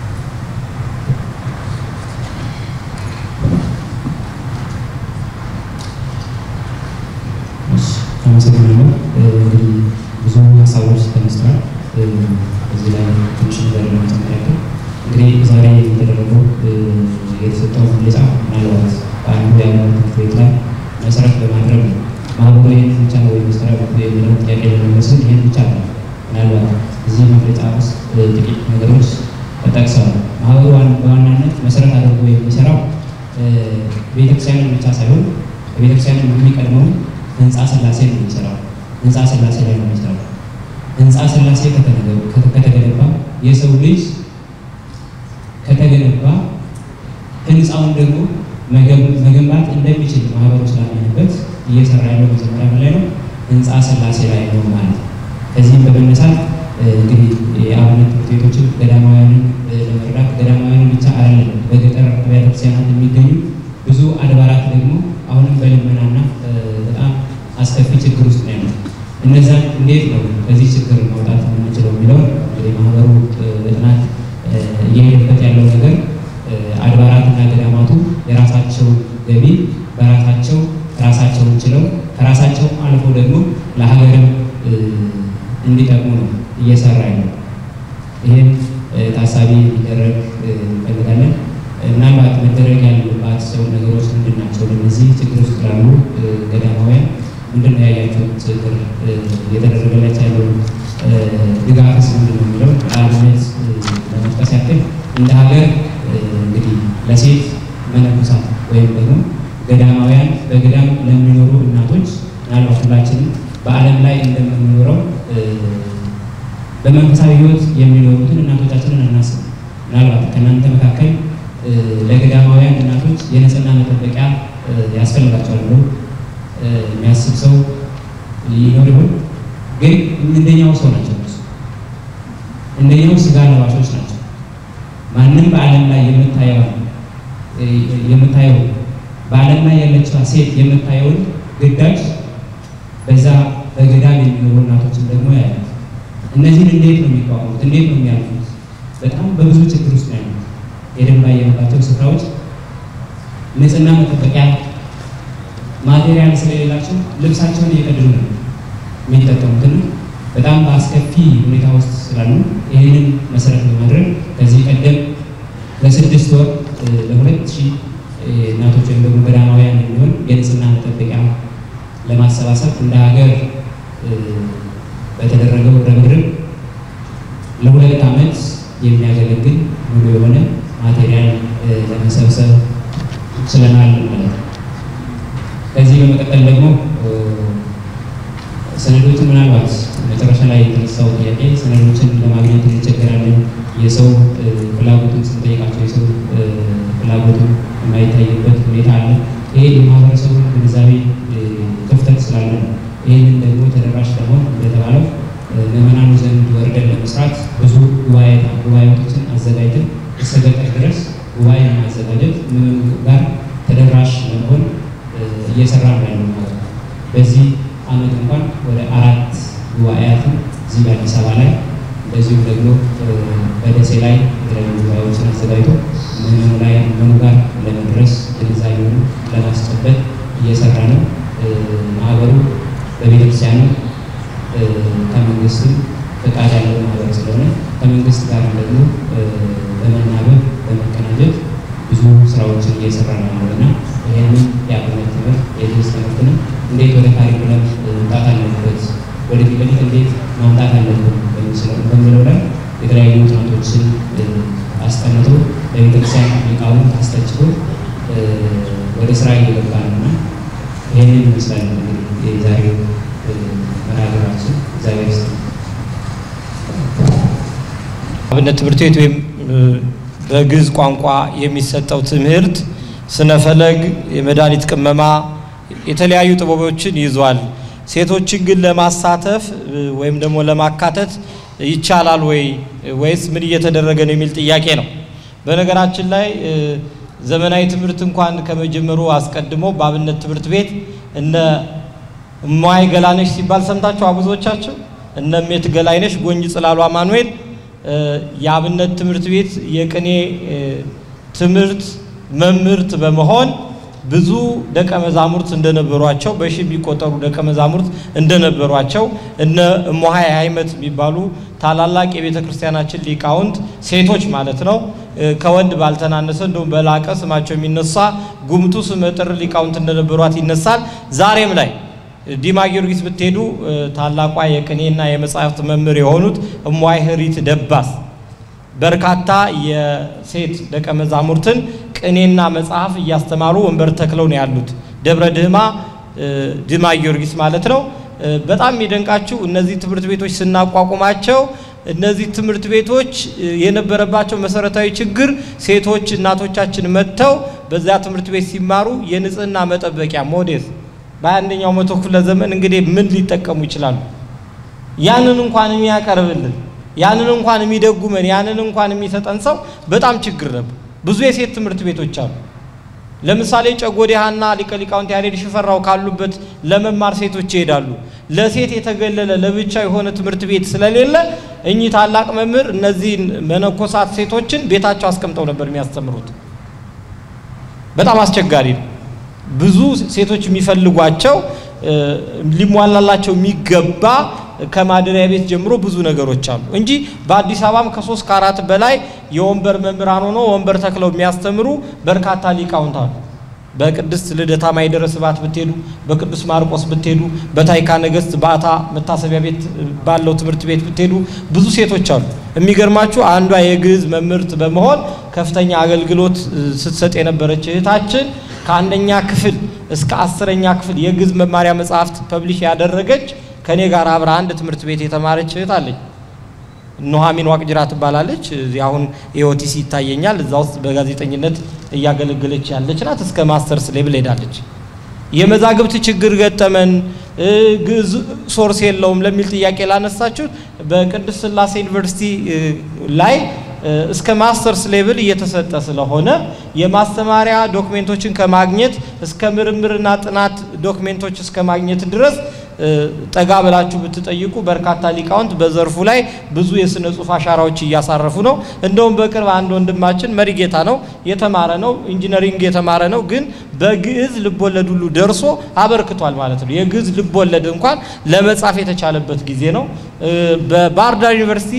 አመሰግናለሁ። እንግዲህ ብዙ ሀሳቦች ተነስተዋል። እዚህ ላይ ትንሽ ነገር ለመጨመር ያክል እንግዲህ ዛሬ የተደረገው የተሰጠው መግለጫ ምናልባት በአንዱ የሃይማኖት ትምህርት ቤት ላይ መሰረት በማድረግ ነው። ማህበሩ ይህን ብቻ ነው ወይ መሰራ የሚለው ጥያቄ ለመመስል ይህን ብቻ ነው። ምናልባት እዚህ መግለጫ ውስጥ ጥቂት ነገሮች ተጠቅሰዋል። ማህበሩ በዋናነት መሰረት አድርጎ የሚሰራው ቤተክርስቲያንን ብቻ ሳይሆን ቤተክርስቲያንን የሚቀድመው ህንፃ ስላሴ ነው የሚሰራው። ህንፃ ስላሴ ላይ ነው የሚሰራው። ህንፃ ስላሴ ከተገነባ የሰው ልጅ ከተገነባ ህንፃውን ደግሞ መገንባት እንደሚችል ማህበሩ ስላመነበት እየሰራ ያለው መጀመሪያ ላይ ነው ህንፃ ስላሴ ላይ ነው ማለት ነው። ከዚህም በመነሳት እንግዲህ የአብነት ትምህርት ቤቶችን ገዳማውያንን ለመርዳት ገዳማውያንን ብቻ አይደለም፣ በገጠር አብያተ ክርስቲያናት የሚገኙ ብዙ አድባራት ደግሞ አሁንም በልመናና በጣም አስከፊ ችግር ውስጥ ነው ያለው። እነዛን እንዴት ነው ከዚህ ችግር ማውጣት የምንችለው የሚለውን እንግዲህ ማህበሩ በጥናት እየሄደበት ያለው ነገር አድባራትና ገዳማቱ የራሳቸው ገቢ በራሳቸው ራሳቸውን ችለው ከራሳቸው አልፎ ደግሞ ለሀገርም እንዲጠቅሙ ነው እየሰራ ያለው። ይህም ታሳቢ እንዲደረግ እንፈልጋለን። ምናልባት መደረግ ያለባቸው ነገሮች ምንድን ናቸው? ለነዚህ ችግር ውስጥ ላሉ ገዳማውያን ምንድን ነው ያያቸውን ችግር እየተደረገላቸው ያለው ድጋፍስ ምንድን ነው የሚለው ለአብነት ለመጥቀስ ያክል እንደ ሀገር እንግዲህ ለሴት መነኮሳት ወይም ደግሞ ገዳማውያን በገዳም ለሚኖሩ እናቶች ምናልባት ሁላችንም በዓለም ላይ እንደምንኖረው በመንፈሳዊ ሕይወት የሚኖሩትን እናቶቻችንን አናስብ። ምናልባት ከእናንተ መካከል ለገዳማውያን እናቶች የንጽህና መጠበቂያ ያስፈልጋቸዋል ብሎ የሚያስብ ሰው ሊኖር ይሆን? ግን እንደኛው ሰው ናቸው እነሱ እንደኛው ስጋ ለባሾች ናቸው። ማንም በዓለም ላይ የምታየው የምታየው በዓለም ላይ ያለችዋ ሴት የምታየውን ግዳጅ በዛ በገዳም የሚኖሩ እናቶችን ደግሞ ያለ እነዚህን እንዴት ነው የሚቋቋሙት? እንዴት ነው የሚያልፉት? በጣም በብዙ ችግር ውስጥ ነው ያሉት። ሄደን ባየንባቸው ስፍራዎች ንጽህና መጠበቂያ ማቴሪያል ስለሌላቸው ልብሳቸውን እየቀደዱ ነው የሚጠቀሙትና በጣም በአስከፊ ሁኔታ ውስጥ ስላሉ ይህንን መሰረት በማድረግ ከዚህ ቀደም ለስድስት ወር ለሁለት ሺህ እናቶች ወይም ደግሞ ገዳማውያን የሚሆን የንጽህና መጠበቂያ ለማሰባሰብ እንደ ሀገር በተደረገው ርብርብ ለሁለት ዓመት የሚያገለግል ሙሉ የሆነ ማቴሪያል ለመሰብሰብ ችለናል ማለት ነው። ከዚህ በመቀጠል ደግሞ ሰነዶችን ምናልባት መጨረሻ ላይ የተነሳው ጥያቄ ሰነዶችን ለማግኘት እንቸገራለን። የሰው ፍላጎቱን ስንጠይቃቸው የሰው ፍላጎቱ የማይታይበት ሁኔታ አለ። ይሄ የማህበረሰቡ ግንዛቤ ክፍተት ስላ ስላለ ነው። ይህንን ደግሞ ተደራሽ ለመሆን እንደተባለው ምዕመናኑ ዘንድ ወርደን ለመስራት ብዙ ጉባኤዎችን አዘጋጅተን እስከ ገጠር ድረስ ጉባኤ ማዘጋጀት ምዕመኑ ጋር ተደራሽ ለመሆን እየሰራ ነው ያለው ማለት ነው። በዚህ ዓመት እንኳን ወደ አራት ጉባኤያትን እዚህ በአዲስ አበባ ላይ እንደዚሁም ደግሞ በደሴ ላይ የተለያዩ ጉባኤዎችን አዘጋጅቶ ምዕመኑ ላይ ምዕመኑ ጋር ለመድረስ ግንዛቤውን ለማስጨበጥ እየሰራ ነው። ማህበሩ በቤተክርስቲያኑ ከመንግስትም ፈቃድ ያለው ማህበር ስለሆነ ከመንግስት ጋር ደግሞ በመናበብ በመቀናጀት ብዙ ስራዎችን እየሰራ ነው ያለው እና ይህንን የአብነት ትምህርት የግዕዝ ትምህርትንም እንዴት ወደ ካሪኩለም መምጣት አለበት፣ ወደፊት ለፊት እንዴት ማምጣት አለብን በሚለው ላይ የተለያዩ ጥናቶችን አስጠንቶ ለቤተክርስቲያን ሊቃውንት አስተችቶ ወደ ስራ እየገባ ነው እና ይህንን ይመስላል እንግዲህ የዛሬው መርሃ ግብራችን። እግዚአብሔር ይስጥ። አብነት ትምህርት ቤት ወይም በግዕዝ ቋንቋ የሚሰጠው ትምህርት ስነፈለግ፣ የመድኃኒት ቅመማ፣ የተለያዩ ጥበቦችን ይዟል። ሴቶችን ግን ለማሳተፍ ወይም ደግሞ ለማካተት ይቻላል ወይ ወይስ ምን እየተደረገ ነው የሚል ጥያቄ ነው። በነገራችን ላይ ዘመናዊ ትምህርት እንኳን ከመጀመሩ አስቀድሞ በአብነት ትምህርት ቤት እነ እማይ ገላነሽ ሲባል ሰምታችሁ ብዙዎቻችሁ እነ እሜት ገላይነሽ ጎንጅ ጽላሉ አማኑኤል የአብነት ትምህርት ቤት የቅኔ ትምህርት መምህርት በመሆን ብዙ ደቀ መዛሙርት እንደነበሯቸው በሺ የሚቆጠሩ ደቀ መዛሙርት እንደነበሯቸው እነ እሞሃይ ሃይመት የሚባሉ ታላላቅ የቤተ ክርስቲያናችን ሊቃውንት ሴቶች ማለት ነው ከወንድ ባልተናነሰ እንደውም በላቀ ስማቸው የሚነሳ ጉምቱ ስመጥር ሊቃውንት እንደነበሯት ይነሳል። ዛሬም ላይ ዲማ ጊዮርጊስ ብትሄዱ ታላቋ የቅኔና የመጻሕፍት መምህር የሆኑት እሟይ ህሪት ደባስ በርካታ የሴት ደቀ መዛሙርትን ቅኔና መጽሐፍ እያስተማሩ ወንበር ተክለው ነው ያሉት። ደብረ ድህማ ድማ ጊዮርጊስ ማለት ነው። በጣም የሚደንቃችሁ እነዚህ ትምህርት ቤቶች ስናቋቁማቸው እነዚህ ትምህርት ቤቶች የነበረባቸው መሰረታዊ ችግር ሴቶች እናቶቻችን መጥተው በዚያ ትምህርት ቤት ሲማሩ የንጽህና መጠበቂያ ሞዴስ በአንደኛው መቶ ክፍለ ዘመን እንግዲህ ምን ሊጠቀሙ ይችላሉ? ያንን እንኳን የሚያቀርብልን ያንን እንኳን የሚደጉመን ያንን እንኳን የሚሰጠን ሰው በጣም ችግር ነበር። ብዙ የሴት ትምህርት ቤቶች አሉ። ለምሳሌ ጨጎዴሃና ሊቀ ሊቃውንት ያሬድ ሽፈራው ካሉበት ለመማር ሴቶች ይሄዳሉ። ለሴት የተገለለ ለብቻ የሆነ ትምህርት ቤት ስለሌለ እኚህ ታላቅ መምህር እነዚህን መነኮሳት ሴቶችን ቤታቸው አስቀምጠው ነበር የሚያስተምሩት። በጣም አስቸጋሪ ነው። ብዙ ሴቶች የሚፈልጓቸው ሊሟላላቸው የሚገባ ከማደሪያ ቤት ጀምሮ ብዙ ነገሮች አሉ እንጂ በአዲስ አበባም ከሶስት ከአራት በላይ የወንበር መምህራን ሆኖ ወንበር ተክለው የሚያስተምሩ በርካታ ሊቃውንት አሉ። በቅድስት ልደታ ማይደረ ስብሐት ብትሄዱ፣ በቅዱስ ማርቆስ ብትሄዱ፣ በታይካ ነገሥት ባታ መታሰቢያ ቤት ባለው ትምህርት ቤት ብትሄዱ ብዙ ሴቶች አሉ። የሚገርማችሁ አንዷ የግዕዝ መምህርት በመሆን ከፍተኛ አገልግሎት ስትሰጥ የነበረች እህታችን ከአንደኛ ክፍል እስከ አስረኛ ክፍል የግዕዝ መማሪያ መጽሐፍት ፐብሊሽ ያደረገች ከኔ ጋር አብራ አንድ ትምህርት ቤት የተማረች እህት አለች። ኑሐሚን ዋቅጅራ ትባላለች። እዚህ አሁን ኤኦቲሲ ይታየኛል። እዛ ውስጥ በጋዜጠኝነት እያገለገለች ያለች ናት። እስከ ማስተርስ ሌብል ሄዳለች። የመዛግብት ችግር ገጠመን፣ ግዕዝ ሶርስ የለውም ለሚል ጥያቄ ላነሳችሁ በቅድስት ሥላሴ ዩኒቨርሲቲ ላይ እስከ ማስተርስ ሌብል እየተሰጠ ስለሆነ የማስተማሪያ ዶክሜንቶችን ከማግኘት እስከ ምርምርና ጥናት ዶክሜንቶች እስከ ማግኘት ድረስ ጠጋ ብላችሁ ብትጠይቁ በርካታ ሊቃውንት በዘርፉ ላይ ብዙ የስነ ጽሁፍ አሻራዎች እያሳረፉ ነው። እንደውም በቅርብ አንድ ወንድማችን መሪጌታ ነው የተማረ ነው ኢንጂነሪንግ የተማረ ነው፣ ግን በግዕዝ ልቦለድ ሁሉ ደርሶ አበርክቷል ማለት ነው። የግዕዝ ልቦለድ እንኳን ለመጻፍ የተቻለበት ጊዜ ነው። በባህር ዳር ዩኒቨርሲቲ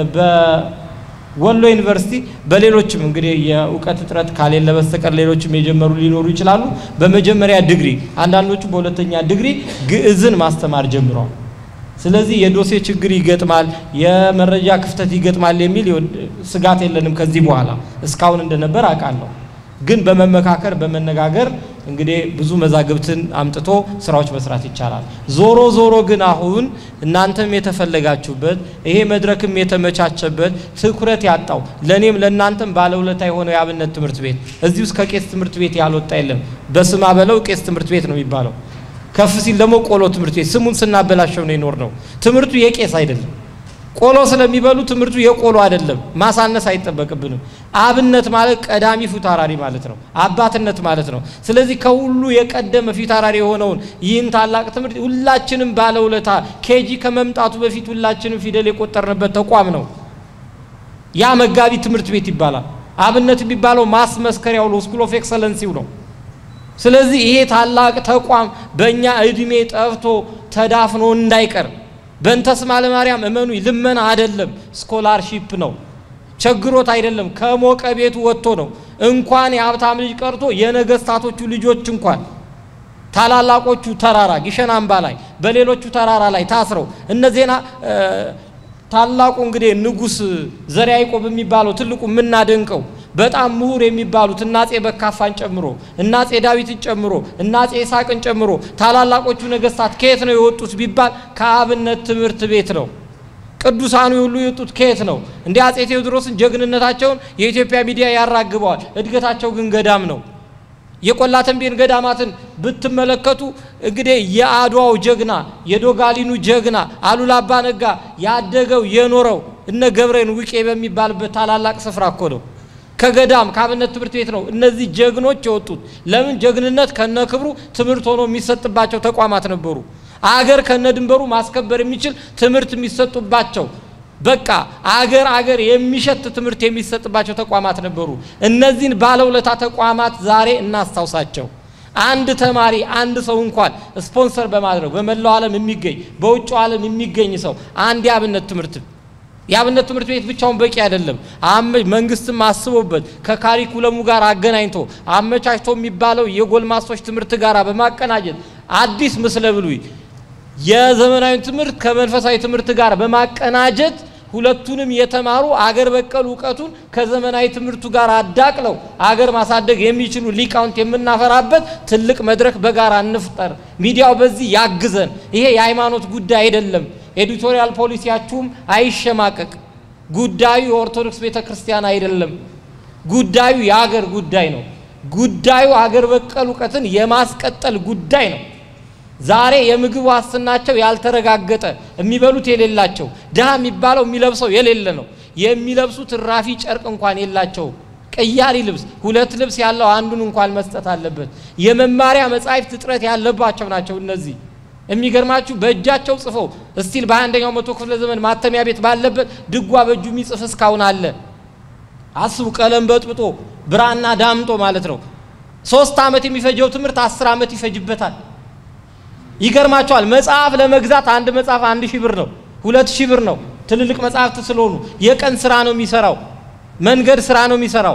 ወሎ ዩኒቨርሲቲ በሌሎችም እንግዲህ የእውቀት እጥረት ካሌለ በስተቀር ሌሎችም የጀመሩ ሊኖሩ ይችላሉ። በመጀመሪያ ዲግሪ አንዳንዶቹ በሁለተኛ ዲግሪ ግዕዝን ማስተማር ጀምረዋል። ስለዚህ የዶሴ ችግር ይገጥማል፣ የመረጃ ክፍተት ይገጥማል የሚል ስጋት የለንም ከዚህ በኋላ እስካሁን እንደነበር አውቃለሁ። ግን በመመካከር በመነጋገር እንግዲህ ብዙ መዛግብትን አምጥቶ ስራዎች መስራት ይቻላል። ዞሮ ዞሮ ግን አሁን እናንተም የተፈለጋችሁበት ይሄ መድረክም የተመቻቸበት ትኩረት ያጣው ለእኔም ለእናንተም ባለውለታ የሆነው የአብነት ትምህርት ቤት እዚህ ውስጥ ከቄስ ትምህርት ቤት ያልወጣ የለም። በስማ በለው ቄስ ትምህርት ቤት ነው የሚባለው። ከፍ ሲል ደግሞ ቆሎ ትምህርት ቤት ስሙን ስናበላሸው ነው የኖር ነው። ትምህርቱ የቄስ አይደለም። ቆሎ ስለሚበሉ ትምህርቱ የቆሎ አይደለም። ማሳነስ አይጠበቅብንም። አብነት ማለት ቀዳሚ ፊታውራሪ ማለት ነው። አባትነት ማለት ነው። ስለዚህ ከሁሉ የቀደመ ፊታውራሪ የሆነውን ይህን ታላቅ ትምህርት ሁላችንም ባለውለታ ኬጂ ከመምጣቱ በፊት ሁላችንም ፊደል የቆጠርንበት ተቋም ነው። ያ መጋቢ ትምህርት ቤት ይባላል። አብነት የሚባለው ማስመስከሪያው ነው፣ ስኩል ኦፍ ኤክሰለንሲው ነው። ስለዚህ ይሄ ታላቅ ተቋም በእኛ እድሜ ጠፍቶ ተዳፍኖ እንዳይቀር በእንተስማ ለማርያም እመኑ፣ ልመና አይደለም፣ ስኮላርሺፕ ነው። ቸግሮት አይደለም፣ ከሞቀ ቤቱ ወጥቶ ነው። እንኳን የሀብታም ልጅ ቀርቶ የነገስታቶቹ ልጆች እንኳን ታላላቆቹ ተራራ ግሸን አምባ ላይ በሌሎቹ ተራራ ላይ ታስረው እነዜና ታላቁ እንግዲህ ንጉስ ዘርዓ ያዕቆብ የሚባለው ትልቁ የምናደንቀው በጣም ምሁር የሚባሉት እናጼ በካፋን ጨምሮ እናጼ ዳዊትን ጨምሮ እናጼ ይስሐቅን ጨምሮ ታላላቆቹ ነገስታት ከየት ነው የወጡት ቢባል ከአብነት ትምህርት ቤት ነው። ቅዱሳኑ ሁሉ የወጡት ከየት ነው? እንደ አጼ ቴዎድሮስን ጀግንነታቸውን የኢትዮጵያ ሚዲያ ያራግበዋል። እድገታቸው ግን ገዳም ነው። የቆላ ተንቤን ገዳማትን ብትመለከቱ እንግዲህ የአድዋው ጀግና የዶጋሊኑ ጀግና አሉላ አባ ነጋ ያደገው የኖረው እነ ገብረን ውቄ በሚባልበት ታላላቅ ስፍራ እኮ ነው። ከገዳም ከአብነት ትምህርት ቤት ነው እነዚህ ጀግኖች የወጡት። ለምን ጀግንነት ከነ ክብሩ ትምህርት ሆኖ የሚሰጥባቸው ተቋማት ነበሩ። አገር ከነ ድንበሩ ማስከበር የሚችል ትምህርት የሚሰጡባቸው በቃ አገር አገር የሚሸት ትምህርት የሚሰጥባቸው ተቋማት ነበሩ። እነዚህን ባለውለታ ተቋማት ዛሬ እናስታውሳቸው። አንድ ተማሪ አንድ ሰው እንኳን ስፖንሰር በማድረግ በመላው ዓለም የሚገኝ በውጭ ዓለም የሚገኝ ሰው አንድ የአብነት ትምህርት የአብነት ትምህርት ቤት ብቻውን በቂ አይደለም። መንግስትም አስቦበት ከካሪኩለሙ ጋር አገናኝቶ አመቻችቶ የሚባለው የጎልማሶች ትምህርት ጋር በማቀናጀት አዲስ ምስለ ብሉይ የዘመናዊ ትምህርት ከመንፈሳዊ ትምህርት ጋር በማቀናጀት ሁለቱንም የተማሩ አገር በቀል እውቀቱን ከዘመናዊ ትምህርቱ ጋር አዳቅለው አገር ማሳደግ የሚችሉ ሊቃውንት የምናፈራበት ትልቅ መድረክ በጋራ እንፍጠር። ሚዲያው በዚህ ያግዘን። ይሄ የሃይማኖት ጉዳይ አይደለም። ኤዲቶሪያል ፖሊሲያችሁም አይሸማቀቅ። ጉዳዩ የኦርቶዶክስ ቤተ ክርስቲያን አይደለም። ጉዳዩ የአገር ጉዳይ ነው። ጉዳዩ አገር በቀል እውቀትን የማስቀጠል ጉዳይ ነው። ዛሬ የምግብ ዋስትናቸው ያልተረጋገጠ የሚበሉት የሌላቸው ድሃ የሚባለው የሚለብሰው የሌለ ነው። የሚለብሱት እራፊ ጨርቅ እንኳን የላቸውም። ቀያሪ ልብስ ሁለት ልብስ ያለው አንዱን እንኳን መስጠት አለበት። የመማሪያ መጻሕፍት እጥረት ያለባቸው ናቸው እነዚህ የሚገርማችሁ በእጃቸው ጽፈው እስቲል በአንደኛው መቶ ክፍለ ዘመን ማተሚያ ቤት ባለበት ድጓ በእጁ የሚጽፍ እስካሁን አለ። አስቡ፣ ቀለም በጥብጦ ብራና ዳምጦ ማለት ነው። ሶስት ዓመት የሚፈጀው ትምህርት አስር ዓመት ይፈጅበታል። ይገርማቸዋል። መጽሐፍ ለመግዛት አንድ መጽሐፍ አንድ ሺህ ብር ነው፣ ሁለት ሺህ ብር ነው። ትልልቅ መጽሐፍት ስለሆኑ የቀን ስራ ነው የሚሰራው፣ መንገድ ስራ ነው የሚሰራው።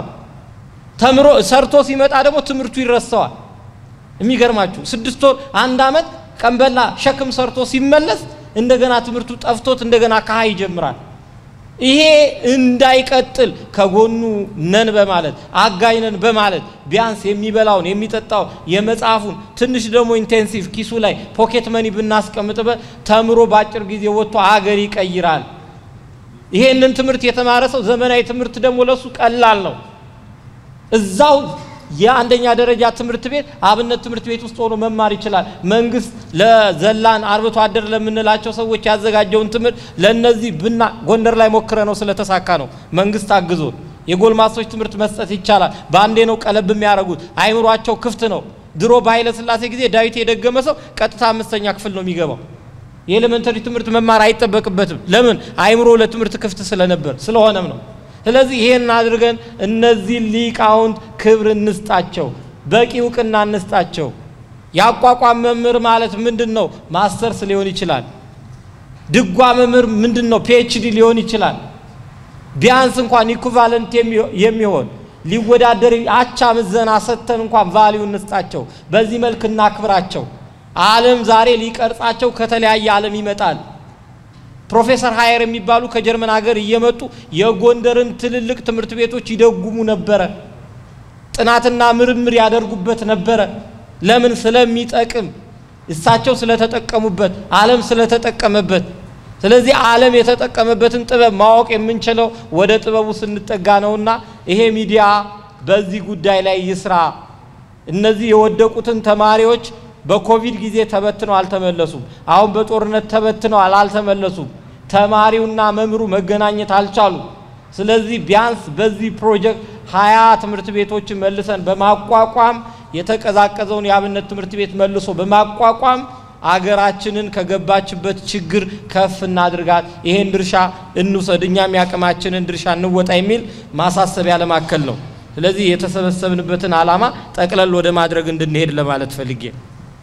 ተምሮ ሰርቶ ሲመጣ ደግሞ ትምህርቱ ይረሳዋል። የሚገርማችሁ ስድስት ወር አንድ ዓመት ቀንበላ ሸክም ሰርቶ ሲመለስ እንደገና ትምህርቱ ጠፍቶት እንደገና ከሀ ይጀምራል። ይሄ እንዳይቀጥል ከጎኑ ነን በማለት አጋኝ ነን በማለት ቢያንስ የሚበላውን የሚጠጣውን የመጽሐፉን ትንሽ ደግሞ ኢንቴንሲቭ ኪሱ ላይ ፖኬት መኒ ብናስቀምጥበት ተምሮ በአጭር ጊዜ ወጥቶ አገር ይቀይራል። ይሄንን ትምህርት የተማረ ሰው ዘመናዊ ትምህርት ደግሞ ለሱ ቀላል ነው። እዛው የአንደኛ ደረጃ ትምህርት ቤት አብነት ትምህርት ቤት ውስጥ ሆኖ መማር ይችላል። መንግስት ለዘላን አርብቶ አደር ለምንላቸው ሰዎች ያዘጋጀውን ትምህርት ለነዚህ ብና ጎንደር ላይ ሞክረ ነው ስለተሳካ ነው። መንግስት አግዞን የጎልማሶች ትምህርት መስጠት ይቻላል። በአንዴ ነው ቀለብ የሚያደርጉት። አይምሯቸው ክፍት ነው። ድሮ በኃይለ ሥላሴ ጊዜ ዳዊት የደገመ ሰው ቀጥታ አምስተኛ ክፍል ነው የሚገባው። የኤሌመንተሪ ትምህርት መማር አይጠበቅበትም። ለምን? አይምሮ ለትምህርት ክፍት ስለነበር ስለሆነም ነው። ስለዚህ ይሄን አድርገን እነዚህ ሊቃውንት ክብር እንስጣቸው፣ በቂ እውቅና እንስጣቸው። የአቋቋም መምህር ማለት ምንድን ነው? ማስተርስ ሊሆን ይችላል። ድጓ መምህር ምንድን ነው? ፒኤችዲ ሊሆን ይችላል። ቢያንስ እንኳን ኢኩቫለንት የሚሆን ሊወዳደር አቻ ምዘና ሰጥተን እንኳን ቫሊዩ እንስጣቸው። በዚህ መልክ እናክብራቸው። ዓለም ዛሬ ሊቀርጻቸው ከተለያየ ዓለም ይመጣል። ፕሮፌሰር ሃየር የሚባሉ ከጀርመን ሀገር እየመጡ የጎንደርን ትልልቅ ትምህርት ቤቶች ይደጉሙ ነበረ። ጥናትና ምርምር ያደርጉበት ነበረ። ለምን? ስለሚጠቅም፣ እሳቸው ስለተጠቀሙበት፣ ዓለም ስለተጠቀመበት። ስለዚህ ዓለም የተጠቀመበትን ጥበብ ማወቅ የምንችለው ወደ ጥበቡ ስንጠጋ ነውና ይሄ ሚዲያ በዚህ ጉዳይ ላይ ይስራ። እነዚህ የወደቁትን ተማሪዎች በኮቪድ ጊዜ ተበትነው አልተመለሱም። አሁን በጦርነት ተበትነው አልተመለሱም። ተማሪውና መምህሩ መገናኘት አልቻሉ። ስለዚህ ቢያንስ በዚህ ፕሮጀክት ሀያ ትምህርት ቤቶችን መልሰን በማቋቋም የተቀዛቀዘውን የአብነት ትምህርት ቤት መልሶ በማቋቋም አገራችንን ከገባችበት ችግር ከፍ እናድርጋት፣ ይሄን ድርሻ እንውሰድ፣ እኛም ያቅማችንን ድርሻ እንወጣ የሚል ማሳሰቢያ ለማከል ነው። ስለዚህ የተሰበሰብንበትን ዓላማ ጠቅለል ወደ ማድረግ እንድንሄድ ለማለት ፈልጌ ነው።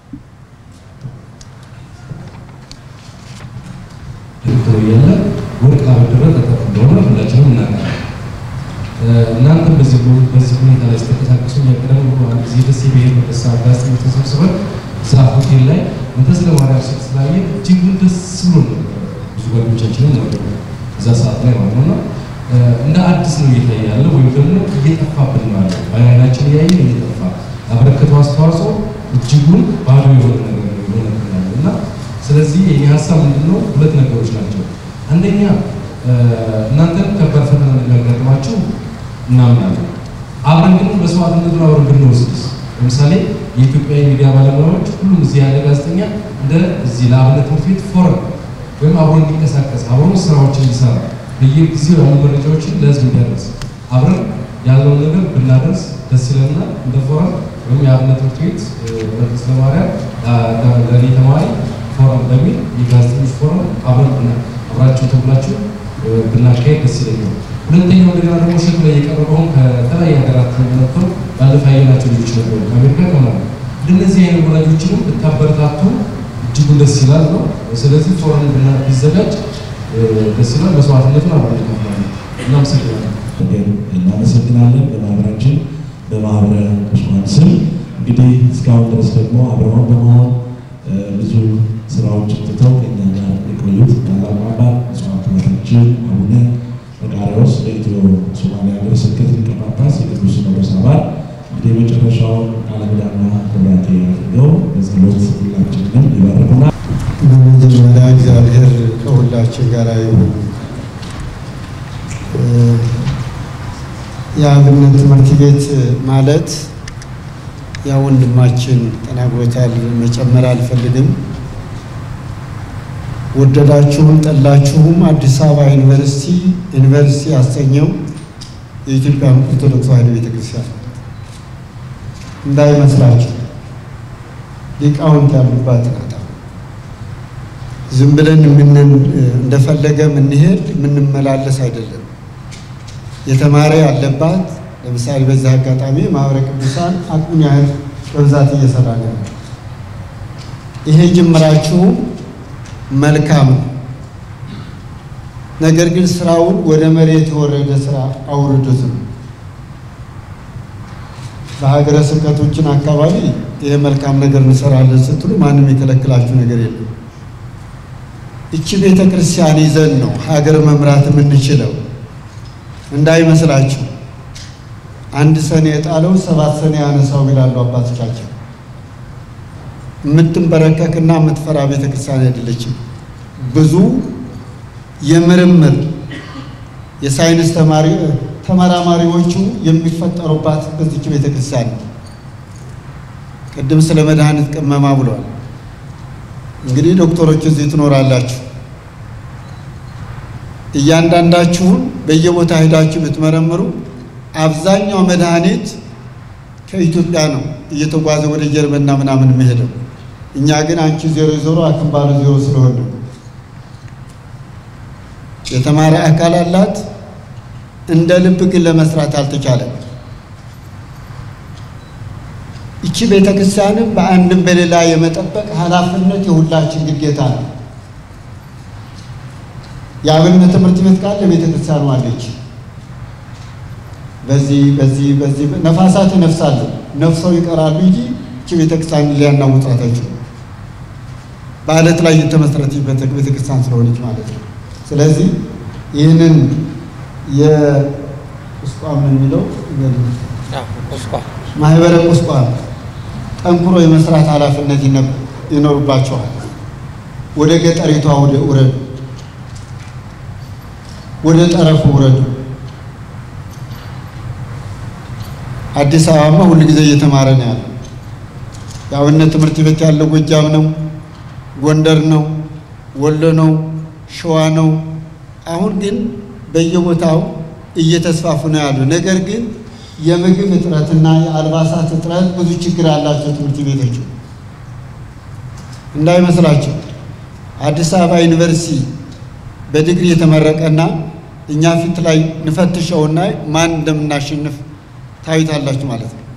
ዶክተር እያለ ወርቅ አበደረ ተጠቅ እንደሆነ ሁላችንም እናውቃለን። እናንተም በዚህ በዚህ ሁኔታ ላይ ስተንቀሳቀሱ ቀደም ብሎ አንድ ጊዜ ደስ የብሄርበት ሰዓት ጋዜጠኞች ተሰብስበን እዛ ሆቴል ላይ መንፈስለ ማርያም ስቅ ስላየን እጅግ ደስ ብሎ ነበር። ብዙ ጓደኞቻችንን ነበር እዛ ሰዓት ላይ ማለት ነው። እንደ አዲስ ነው እየታየ ያለ ወይም ደግሞ እየጠፋብን ነው ያለው። በዓይናችን እያየን እየጠፋ ያበረከተው አስተዋጽኦ እጅጉን ባዶ የሆነ ነገር ነው የሆነብን ያለው እና ስለዚህ የኔ ሀሳብ ምንድን ነው? ሁለት ነገሮች ናቸው። አንደኛ እናንተን ከባድ ፈተና እንደሚያጋጥማችሁ እናምናለን። አብረን ግን መስዋዕትነቱን አብረን ብንወስድስ? ለምሳሌ የኢትዮጵያ የሚዲያ ባለሙያዎች ሁሉም እዚህ ያለ ጋዜጠኛ እንደ እዚህ ለአብነት ትምህርት ቤት ፎረም ወይም አብሮ እንዲንቀሳቀስ አብሮ ስራዎችን እንዲሰራ በየጊዜው ያሉ መረጃዎችን ለህዝብ እንዲያደርስ አብረን ያለውን ነገር ብናደርስ ደስ ይለናል። እንደ ፎረም ወይም የአብነት ትምህርት ቤት መንግስት ለማርያም ለእኔ ተማሪ ፎረም በሚል የጋዜጠኞች ፎረም አብረን ብና አብራችሁ ተብላችሁ ብናካሄድ ደስ ይለኛል። ሁለተኛው እንደገና ደግሞ ሸቱ ላይ የቀረበውን ከተለያየ ሀገራት የመጡ ባለፈ ያየናቸው ልጆች ነበሩ ከአሜሪካ ከማለት እንደነዚህ አይነት ወላጆችንም ብታበረታቱ እጅጉን ደስ ይላል ነው። ስለዚህ ፎረም ብና ቢዘጋጅ ደስ ይላል። መስዋዕትነቱን አብረን እንከፍላለን። እናመሰግናለን። እናመሰግናለን። በማህበራችን በማህበረ ቅዱሳን ስም እንግዲህ እስካሁን ድረስ ደግሞ አብረውን በመሆን ብዙ ስራዎች ትተው ከኛ ጋር የቆዩት ታላቁ አባት ብፁዕ አባታችን አቡነ መቃርዮስ በኢትዮ ሶማሊያ ሀገረ ስብከት ሊቀ ጳጳስ የቅዱስ ሲኖዶስ አባል እንግዲህ የመጨረሻውን ቃለ ምዕዳንና ክብራቴ አድርገው በጸሎት ሁላችንንም ይባርኩናል። በመጀመሪያ እግዚአብሔር ከሁላችን ጋር ይሁን። የአብነት ትምህርት ቤት ማለት ያ ወንድማችን ተናግሮታል፣ መጨመር አልፈልግም። ወደዳችሁም ጠላችሁም አዲስ አበባ ዩኒቨርሲቲ ዩኒቨርሲቲ ያሰኘው የኢትዮጵያ ኦርቶዶክስ ተዋሕዶ ቤተክርስቲያን እንዳይመስላችሁ ሊቃውንት ያሉባት ናት። ዝም ብለን እንደፈለገ የምንሄድ የምንመላለስ አይደለም። የተማረ ያለባት ለምሳሌ በዚህ አጋጣሚ ማህበረ ቅዱሳን አቅሙን ያህል በብዛት እየሰራ ነው። ይሄ ጅምራችሁ መልካም ነው። ነገር ግን ስራውን ወደ መሬት የወረደ ስራ አውርዱት ነው። በሀገረ ስብከቶችን አካባቢ ይሄ መልካም ነገር እንሰራለን ስትሉ ማንም የከለክላችሁ ነገር የለም። እቺ ቤተ ክርስቲያን ይዘን ነው ሀገር መምራት የምንችለው እንዳይመስላችሁ። አንድ ሰኔ የጣለው ሰባት ሰኔ ያነሳው ይላሉ አባቶቻችን። የምትንበረከክና የምትፈራ ቤተ ክርስቲያን አይደለችም። ብዙ የምርምር የሳይንስ ተማሪ ተመራማሪዎቹ የሚፈጠሩባት በዚች ቤተ ክርስቲያን ነው። ቅድም ስለ መድኃኒት ቅመማ ብሏል። እንግዲህ ዶክተሮች እዚህ ትኖራላችሁ። እያንዳንዳችሁን በየቦታ ሄዳችሁ ብትመረምሩ አብዛኛው መድኃኒት ከኢትዮጵያ ነው እየተጓዘ ወደ ጀርመንና ምናምን የሚሄደው። እኛ ግን አንቺ ዜሮ ዜሮ አክንባሉ ዜሮ ስለሆነ የተማረ አካል አላት። እንደ ልብ ግን ለመስራት አልተቻለም። ይቺ ቤተ ክርስቲያንም በአንድም በሌላ የመጠበቅ ኃላፊነት የሁላችን ግዴታ ነው። የአብነት ትምህርት ቤት ካለ ቤተ ክርስቲያኑ አለች። በዚህ በዚህ በዚህ ነፋሳት ይነፍሳሉ፣ ነፍሰው ይቀራሉ እንጂ ይቺ ቤተ ክርስቲያን ሊያናውጣት አይችሉም። በአለት ላይ የተመሰረተች ቤተ ክርስቲያን ስለሆነች ማለት ነው። ስለዚህ ይህንን የቁስቋም ነው የሚለው ማህበረ ቁስቋም ጠንክሮ የመስራት ኃላፊነት ይኖርባቸዋል። ወደ ገጠሪቷ ወደ ውረዱ፣ ወደ ጠረፉ ውረዱ። አዲስ አበባማ ሁል ጊዜ እየተማረ ነው ያለው። የአብነት ትምህርት ቤት ያለው ጎጃም ነው፣ ጎንደር ነው፣ ወሎ ነው፣ ሸዋ ነው። አሁን ግን በየቦታው እየተስፋፉ ነው ያሉ። ነገር ግን የምግብ እጥረትና የአልባሳት እጥረት ብዙ ችግር አላቸው ትምህርት ቤቶቹ። እንዳይመስላቸው አዲስ አበባ ዩኒቨርሲቲ በዲግሪ የተመረቀና እኛ ፊት ላይ እንፈትሸውና ማን እንደምናሸንፍ ታዩታላችሁ ማለት ነው።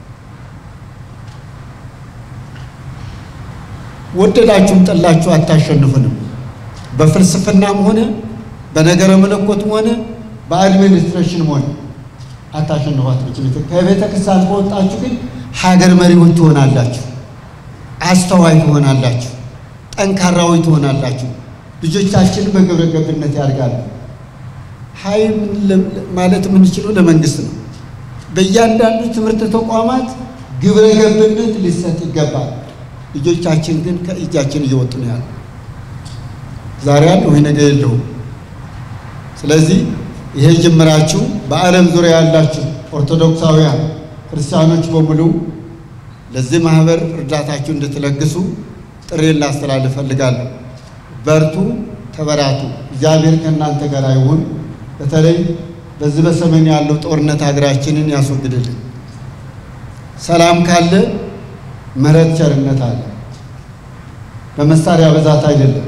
ወደዳችሁም ጠላችሁ አታሸንፉንም። በፍልስፍናም ሆነ በነገረ መለኮትም ሆነ በአድሚኒስትሬሽንም ሆነ አታሸንፏት። ከቤተ ክርስቲያን ከወጣችሁ ግን ሀገር መሪዎች ትሆናላችሁ፣ አስተዋይ ትሆናላችሁ፣ ጠንካራዎች ትሆናላችሁ። ልጆቻችን በግብረ ገብነት ያድጋሉ። ሀይ ማለት የምንችለው ለመንግስት ነው። በእያንዳንዱ ትምህርት ተቋማት ግብረ ገብነት ሊሰጥ ይገባል። ልጆቻችን ግን ከእጃችን እየወጡ ነው ያለ። ዛሬ ያለው ወይ ነገ የለውም። ስለዚህ ይሄ ጅምራችሁ በዓለም ዙሪያ ያላችሁ ኦርቶዶክሳውያን ክርስቲያኖች በሙሉ ለዚህ ማህበር እርዳታችሁ እንድትለግሱ ጥሬን ላስተላልፍ እፈልጋለሁ። በርቱ፣ ተበራቱ። እግዚአብሔር ከእናንተ ጋር ይሁን። በተለይ በዚህ በሰሜን ያለው ጦርነት ሀገራችንን ያስወግድልን። ሰላም ካለ ምሕረት፣ ቸርነት አለ። በመሳሪያ ብዛት አይደለም፣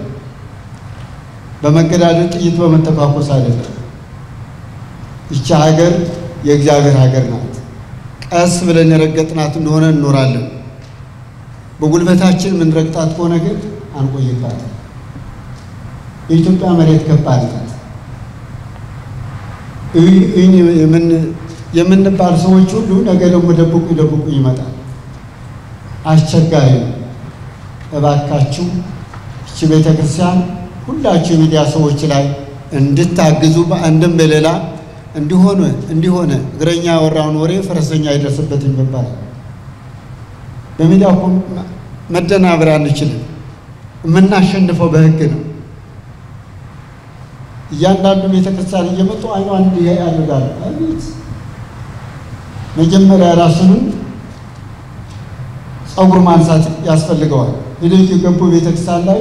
በመገዳደል ጥይት በመተኳኮስ አይደለም። ይቺ ሀገር የእግዚአብሔር ሀገር ናት። ቀስ ብለን የረገጥናት እንደሆነ እንኖራለን። በጉልበታችን የምንረግጣት ከሆነ ግን አንቆይባትም። የኢትዮጵያ መሬት ከባድ ናት። የምንባል ሰዎች ሁሉ ነገ ደግሞ ደብቁ ደብቁ ይመጣል። አስቸጋሪ ነው። እባካችሁ እቺ ቤተ ክርስቲያን ሁላችሁ የሚዲያ ሰዎች ላይ እንድታግዙ በአንድም በሌላ እንዲሆነ እንዲሆነ እግረኛ ያወራውን ወሬ ፈረሰኛ አይደርስበትም ይባላል። በሚዲያ እኮ መደናበር አንችልም። የምናሸንፈው በህግ ነው። እያንዳንዱ ቤተ ክርስቲያን እየመጡ አይኗን እንዲህ ያደርጋሉ። አቤት መጀመሪያ ራሱንም ጸጉር ማንሳት ያስፈልገዋል። ሄደው የገቡ ቤተክርስቲያን ላይ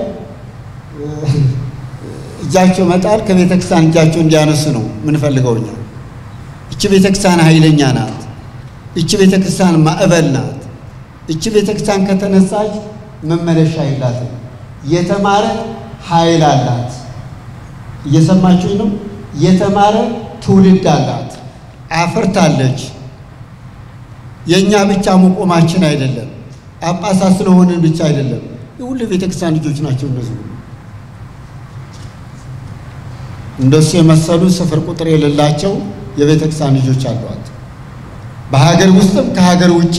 እጃቸው መጣል ከቤተክርስቲያን እጃቸው እንዲያነሱ ነው የምንፈልገው እኛ። እቺ ቤተክርስቲያን ኃይለኛ ናት። እቺ ቤተክርስቲያን ማዕበል ናት። እቺ ቤተክርስቲያን ከተነሳች መመለሻ የላትም። የተማረ ኃይል አላት። እየሰማችሁኝ ነው? የተማረ ትውልድ አላት። አፍርታለች። የእኛ ብቻ መቆማችን አይደለም ጳጳሳት ስለሆንን ብቻ አይደለም። የሁሉ ቤተክርስቲያን ልጆች ናቸው እነዚህ ሁሉ። እንደሱ የመሰሉ ስፍር ቁጥር የሌላቸው የቤተክርስቲያን ልጆች አሏት። በሀገር ውስጥም ከሀገር ውጭ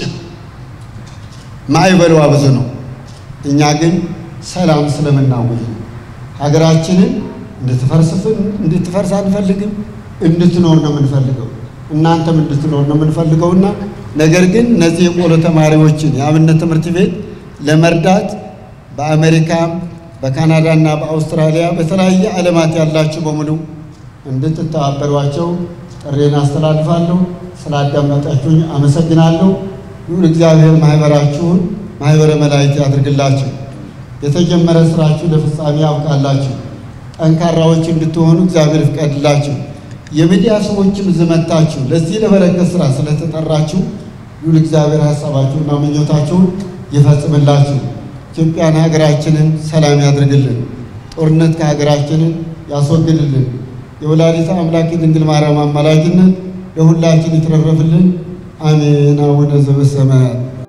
ማዕበሏ ብዙ ነው። እኛ ግን ሰላም ስለምናውጅ ነው። ሀገራችንን እንድትፈርስ አንፈልግም፣ እንድትኖር ነው የምንፈልገው። እናንተም እንድትኖር ነው የምንፈልገውና ነገር ግን እነዚህ የቆሎ ተማሪዎችን የአብነት ትምህርት ቤት ለመርዳት በአሜሪካም በካናዳና በአውስትራሊያ በተለያየ ዓለማት ያላችሁ በሙሉ እንድትተባበሯቸው ጥሬን አስተላልፋለሁ። ስላዳመጣችሁኝ አመሰግናለሁ። ይሁን እግዚአብሔር ማህበራችሁን ማህበረ መላእክት ያድርግላችሁ። የተጀመረ ስራችሁ ለፍጻሜ ያብቃላችሁ። ጠንካራዎች እንድትሆኑ እግዚአብሔር ይፍቀድላችሁ። የሚዲያ ሰዎችም ዝመታችሁ ለዚህ ለበረከት ስራ ስለተጠራችሁ ይሁን እግዚአብሔር ሀሳባችሁና ምኞታችሁን ይፈጽምላችሁ። ኢትዮጵያን ሀገራችንን ሰላም ያድርግልን። ጦርነት ከሀገራችንን ያስወግድልን። የወላዲተ አምላክ የድንግል ማርያም አማላጅነት ለሁላችን ይትረፍረፍልን። አሜን። አቡነ ዘበሰማያት